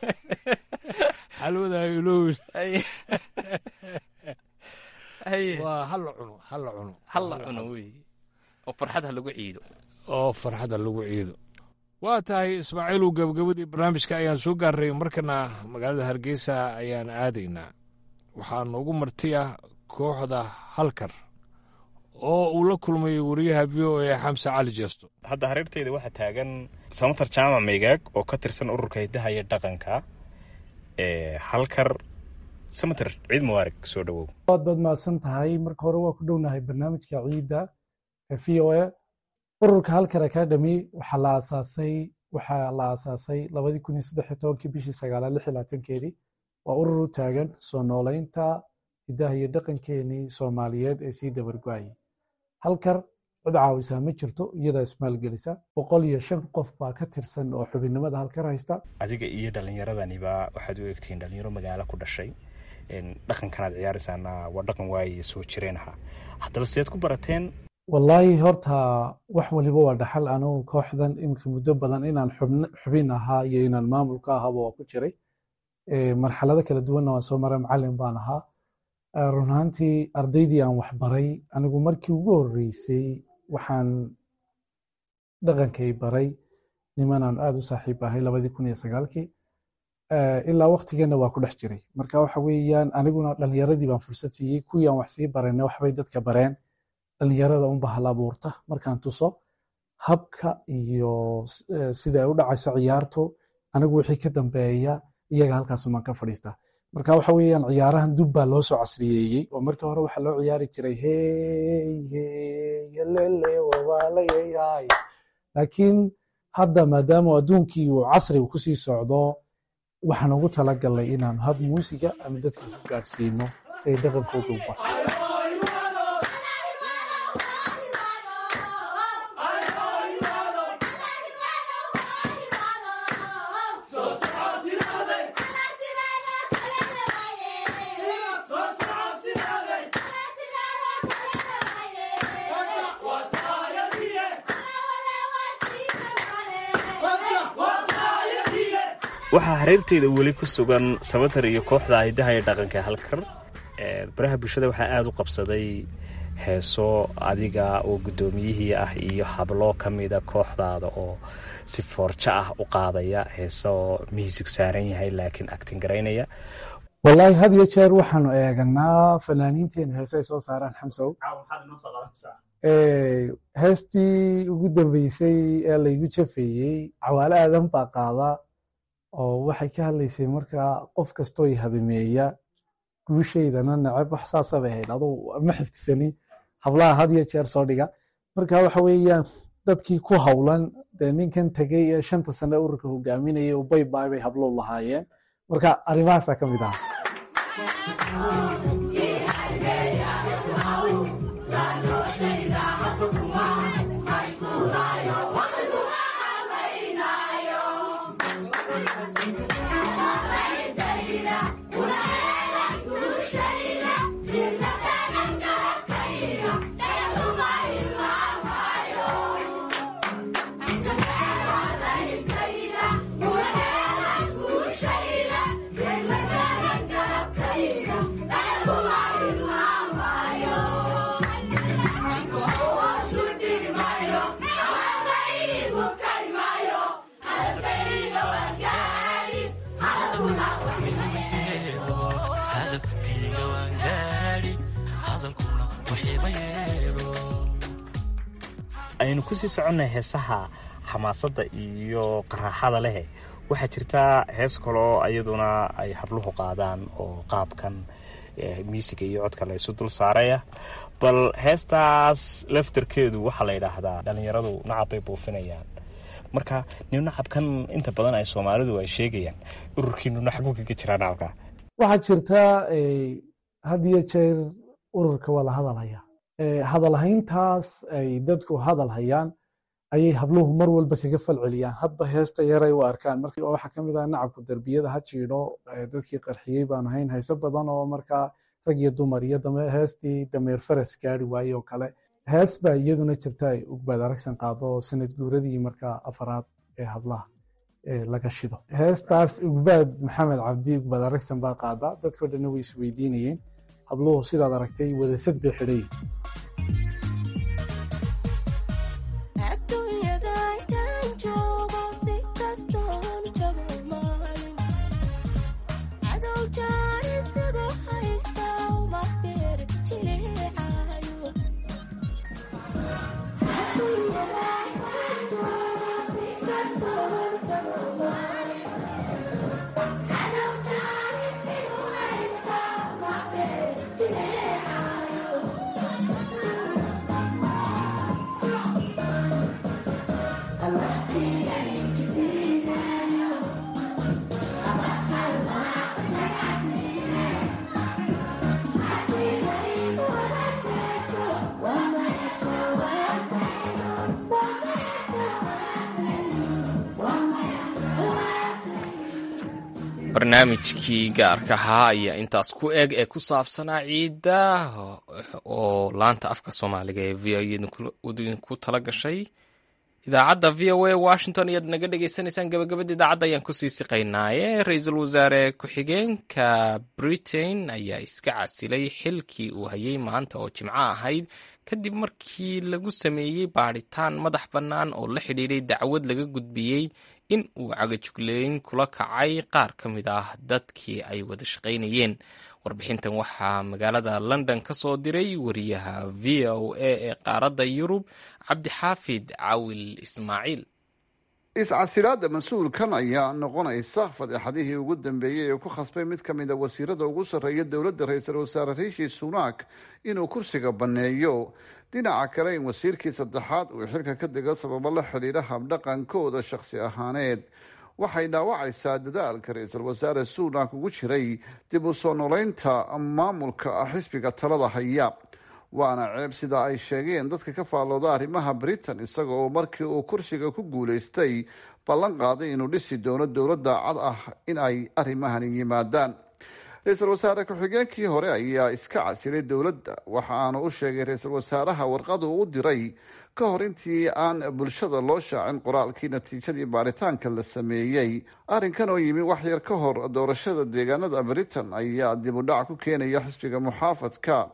xalwadaa ilowin haye waa halla cuno halla cuno halla cuno wey oo farxad ha lagu ciido oo farxadda lagu ciido waa tahay ismaaciilow gabagabadii barnaamijka ayaan soo gaarray markana magaalada hargeysa ayaan aadaynaa waxaa noogu marti ah kooxda halkar oo uu la kulmay wariyaha v o a xamse cali jeesto hadda hareerteyda waxaa taagan samatar jaamac maygaag oo ka tirsan ururka hidaha iyo dhaqanka ee halkar samater ciid mubaarak soo dhowow waad baad mahadsan tahay marka hore waa ku dhownahay barnaamijka ciidda ee v o a ururka halkar academy waxaa la aasaasay waxaa la aasaasay labadii kun iyo saddex iyo tobankii bishii sagaalaad lix iyo labaatankeedii waa urur u taagan soo noolaynta hidaha iyo dhaqankeenii soomaaliyeed ee sii dabargo-ayay halkar cid caawisaa ma jirto iyadaa ismaalgelisa boqol iyo shan qof baa ka tirsan oo xubinnimada halkar haysta adiga iyo dhallinyaradaniba waxaad u egtihiin dhalinyaro magaalo ku dhashay dhaqankanaad ciyaaraysaana waa dhaqan waaye soo jireen ahaa haddaba sideed ku barateen wallaahi horta wax waliba waa dhaxal anugu kooxdan iminka muddo badan inaan xubin ahaa iyo inaan maamulka ahaaba waa ku jiray marxalado kala duwanna waan soo maray macalin baan ahaa run ahaantii ardaydii aan waxbaray anigu markii ugu horreysay waxaan dhaqankay baray nimanaan aada u saaxiib ahay labadii kun iyo sagaalkii ilaa waktigeenna waa ku dhex jiray marka waxa weeyaan aniguna dhalinyaradii baan fursad siiyey kuwii aan wax sii barayna waxbay dadka bareen dhalinyarada unba hal abuurta markaan tuso habka iyo sida ay u dhacayso ciyaartu anigu wixii ka dambeeya iyaga halkaasumaan ka fadhiistaa marka waxa weeyaan ciyaarahan dub baa loo soo casriyeeyey oo markii hore waxaa loo ciyaari jiray hey hey lele wawaalayay laakiin hadda maadaama adduunkii uu casriga kusii socdo waxaan ugu talagalnay inaan hab muusiga ama dadka ku gaadhsiino si ay dhaqankooda u barto waxaa hareerteyda weli ku sugan sabatar iyo kooxda hidaha iyo dhaqanka halkar baraha bulshada waxaa aada u qabsaday heeso adiga oo guddoomiyihii ah iyo hablo ka mida kooxdaada oo si foorjo ah u qaadaya heeso miisig saaran yahay laakiin actin garaynaya wallaahi had iyo jeer waxaanu eeganaa fanaaniinteenu heesay soo saaraan xamsow heestii ugu dambeysay ee laygu jafeeyey cawaale aadan baa qaada oo waxay ka hadlaysay markaa qof kastoo i habameeya guushaydana neceb wax saasabay ahayd aduu ma xifdisani hablaha had iyo jeer soo dhiga marka waxa weeyaan dadkii ku howlan dee ninkan tegey ee shanta sane ururka hogaaminayay oo baybaay bay hablow lahaayeen marka arrimahaasaa ka mid ah aynu kusii soconnay heesaha xamaasadda iyo qaraaxada leh waxaa jirtaa hees kaloo iyaduna ay habluhu qaadaan oo qaabkan muusiga iyo codka la isu dul saaraya bal heestaas laftarkeedu waxaa la yidhaahdaa dhallinyaradu nacab bay buufinayaan marka nin nacabkan inta badan ay soomaalidu ay sheegayaan ururkiinu naxaguu kaga jiraa nacabka waxaa jirta had iyo jeer ururka waa la hadalhaya hadalhayntaas ay dadku hadal hayaan ayay habluhu mar walba kaga falceliyaan hadba heesta yaray u arkaan marka waxaa ka mid ah nacabku derbiyada ha jiidho dadkii qarxiyey baanu hayn hayso badan oo markaa rag iyo dumar iyo heestii dameer faras gaari waaye oo kale hees baa iyaduna jirta ay ugbaad aragsan qaado oo sanad guuradii markaa afaraad ee hablaha laga shido heestaas ugbaad maxamed cabdi ugbaad aragsan baa qaada dadkoo dhanna way isweydiinayeen habluhu sidaad aragtay wadasad bay xidhayin barnaamijkii gaarka ahaa ayaa intaas ku eg ee ku saabsanaa ciidda oo laanta afka soomaaliga ee v o idinku tala gashay idaacadda v o a washington ayaad naga dhagaysanaysaan gabagabada idaacadda ayaan kusii siqaynaaye ra-iisul wasaare ku-xigeenka britain ayaa iska casilay xilkii uu hayay maanta oo jimco ahayd kadib markii lagu sameeyey baadhitaan madax bannaan oo la xidhiiray dacwad laga gudbiyey in uu cagajugleyn kula kacay qaar ka mid ah dadkii ay wada shaqaynayeen warbixintan waxaa magaalada london ka soo diray wariyaha v o a ee qaaradda yurub cabdixaafid cawil ismaaciil iscasilaadda mas-uulkan ayaa noqonaysa fadeexadihii ugu dambeeyey ee ku khasbay mid ka mid a wasiirada ugu sarreeya dowladda ra-iisul wasaare riishi sunak inuu kursiga banneeyo dhinaca kale in wasiirkii saddexaad uu xilka ka dego sababo la xidhiidha habdhaqankooda shakhsi ahaaneed waxay dhaawacaysaa dadaalka ra-iisul wasaare sunak ugu jiray dib u soo noleynta maamulka xisbiga talada haya waana ceeb sida ay sheegeen dadka ka faallooda arrimaha britain isaga oo markii uu kursiga ku guulaystay ballan qaaday inuu dhisi doono dowladda cad ah in ay arrimahani yimaadaan ra-iisul wasaare ku-xigeenkii hore ayaa iska casilay dowladda waxa aanu u sheegay ra-iisul wasaaraha warqadu u diray ka hor intii aan bulshada loo shaacin qoraalkii natiijadii baaritaanka la sameeyey arrinkan oo yimi wax yar ka hor doorashada deegaanada britain ayaa dib u dhac ku keenaya xisbiga muxaafadka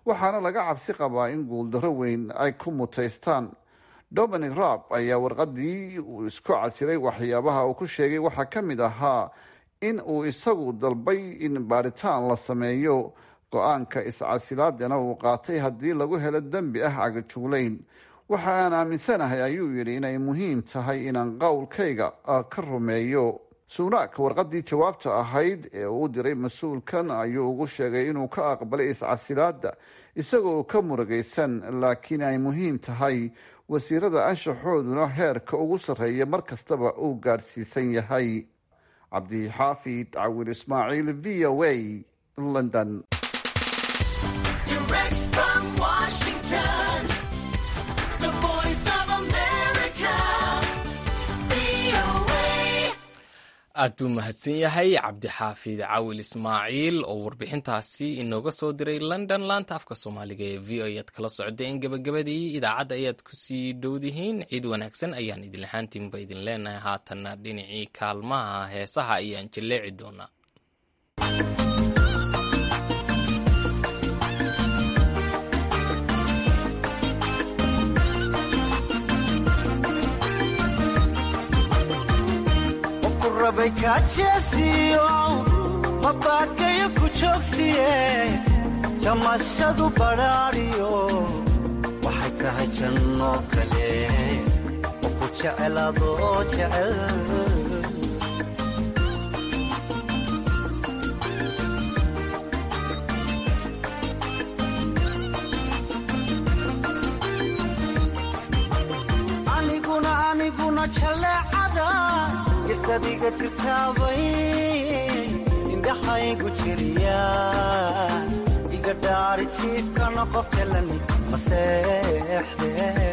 waxaana laga cabsi qabaa in guuldarro weyn ay ku mutaystaan dominic raab ayaa warqadii uu isku casiray waxyaabaha uu ku sheegay waxaa ka mid ahaa in uu isagu dalbay in baaritaan la sameeyo go-aanka iscasilaadana uu qaatay haddii lagu helo dembi ah cagajuulayn waxa aan aaminsanahay ayuu yidhi inay muhiim tahay inaan qowlkayga ka rumeeyo suunaak warqadii jawaabta ahayd ee uu u diray mas-uulkan ayuu ugu sheegay inuu ka aqbalay iscasilaada isagoo ka murugaysan laakiin ay muhiim tahay wasiirada anshaxooduna heerka ugu sarreeya mar kastaba uu gaadhsiisan yahay cabdixaafid cawir ismaaciil v o a london aad buu mahadsan yahay cabdixaafid cawil ismaaciil oo warbixintaasi inooga soo diray london laanta afka soomaaliga ee v o ayaad kala socdeen gebagabadii idaacadda ayaad kusii dhowdihiin ciid wanaagsan ayaan idin lahaantiinba idin leenahay haatanna dhinacii kaalmaha heesaha ayaan jilleeci doonaa mabaakayo ku joogsiye jamashadu badhaadhiyo waxay tahay janno kale oo ku jecelaadoo jecel aniguna aniguna jaleecada isadiga jirtaabay indhaxaygu jiriya iga dhaari jiifkana qof helani maseexde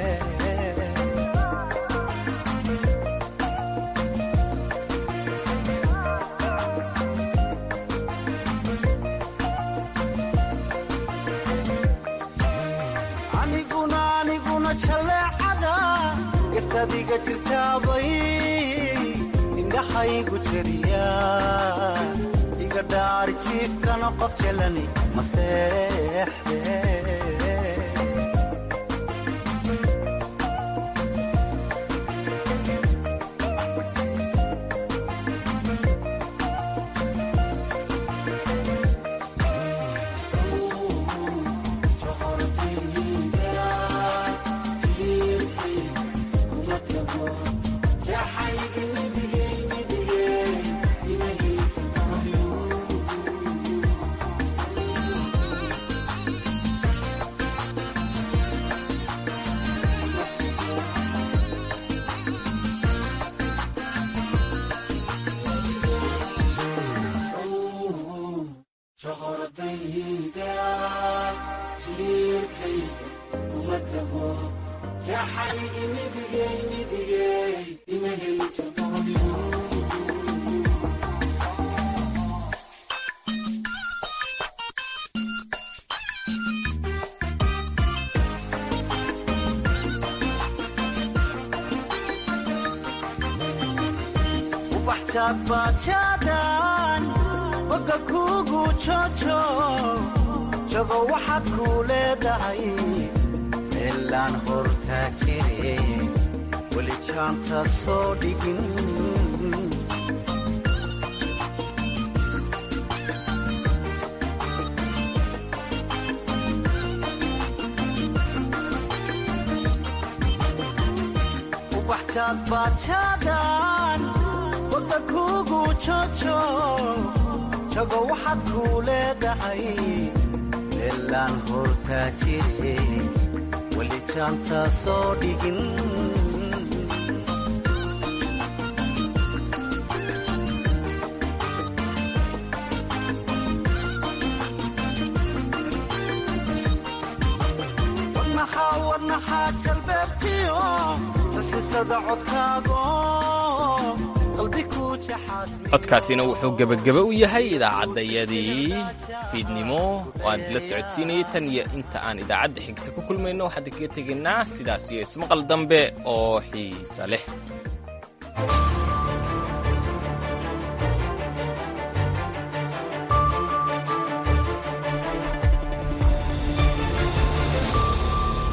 aniguna aniguna jaleecada isadiga jirtaabay indhaxaygu jiriya iga dhaari jiifkana qof jelani maseexde bajaadbaajaadaan boga kuugu joojo jago waxaad kuu leedahay meelaan hortaa jire weli jaanta soo dhigin ubaxjaadbaajaadaan boga kuugu joojo jago waxaad kuu leedahay meelaan hortaa jire weli jaanta soo dhigin wadnaxaa wadnaxaa jalbeebtiyo sasisada codkaago qalbi ku jaxaas codkaasina wuxuu gebageba u yahay idaacaddayadii fiidnimo oo aan idila socodsiinayay tan iyo inta aan idaacadda xigta ku kulmayno waxaan kaga tegaynaa sidaas iyo ismaqal dambe oo xiisa leh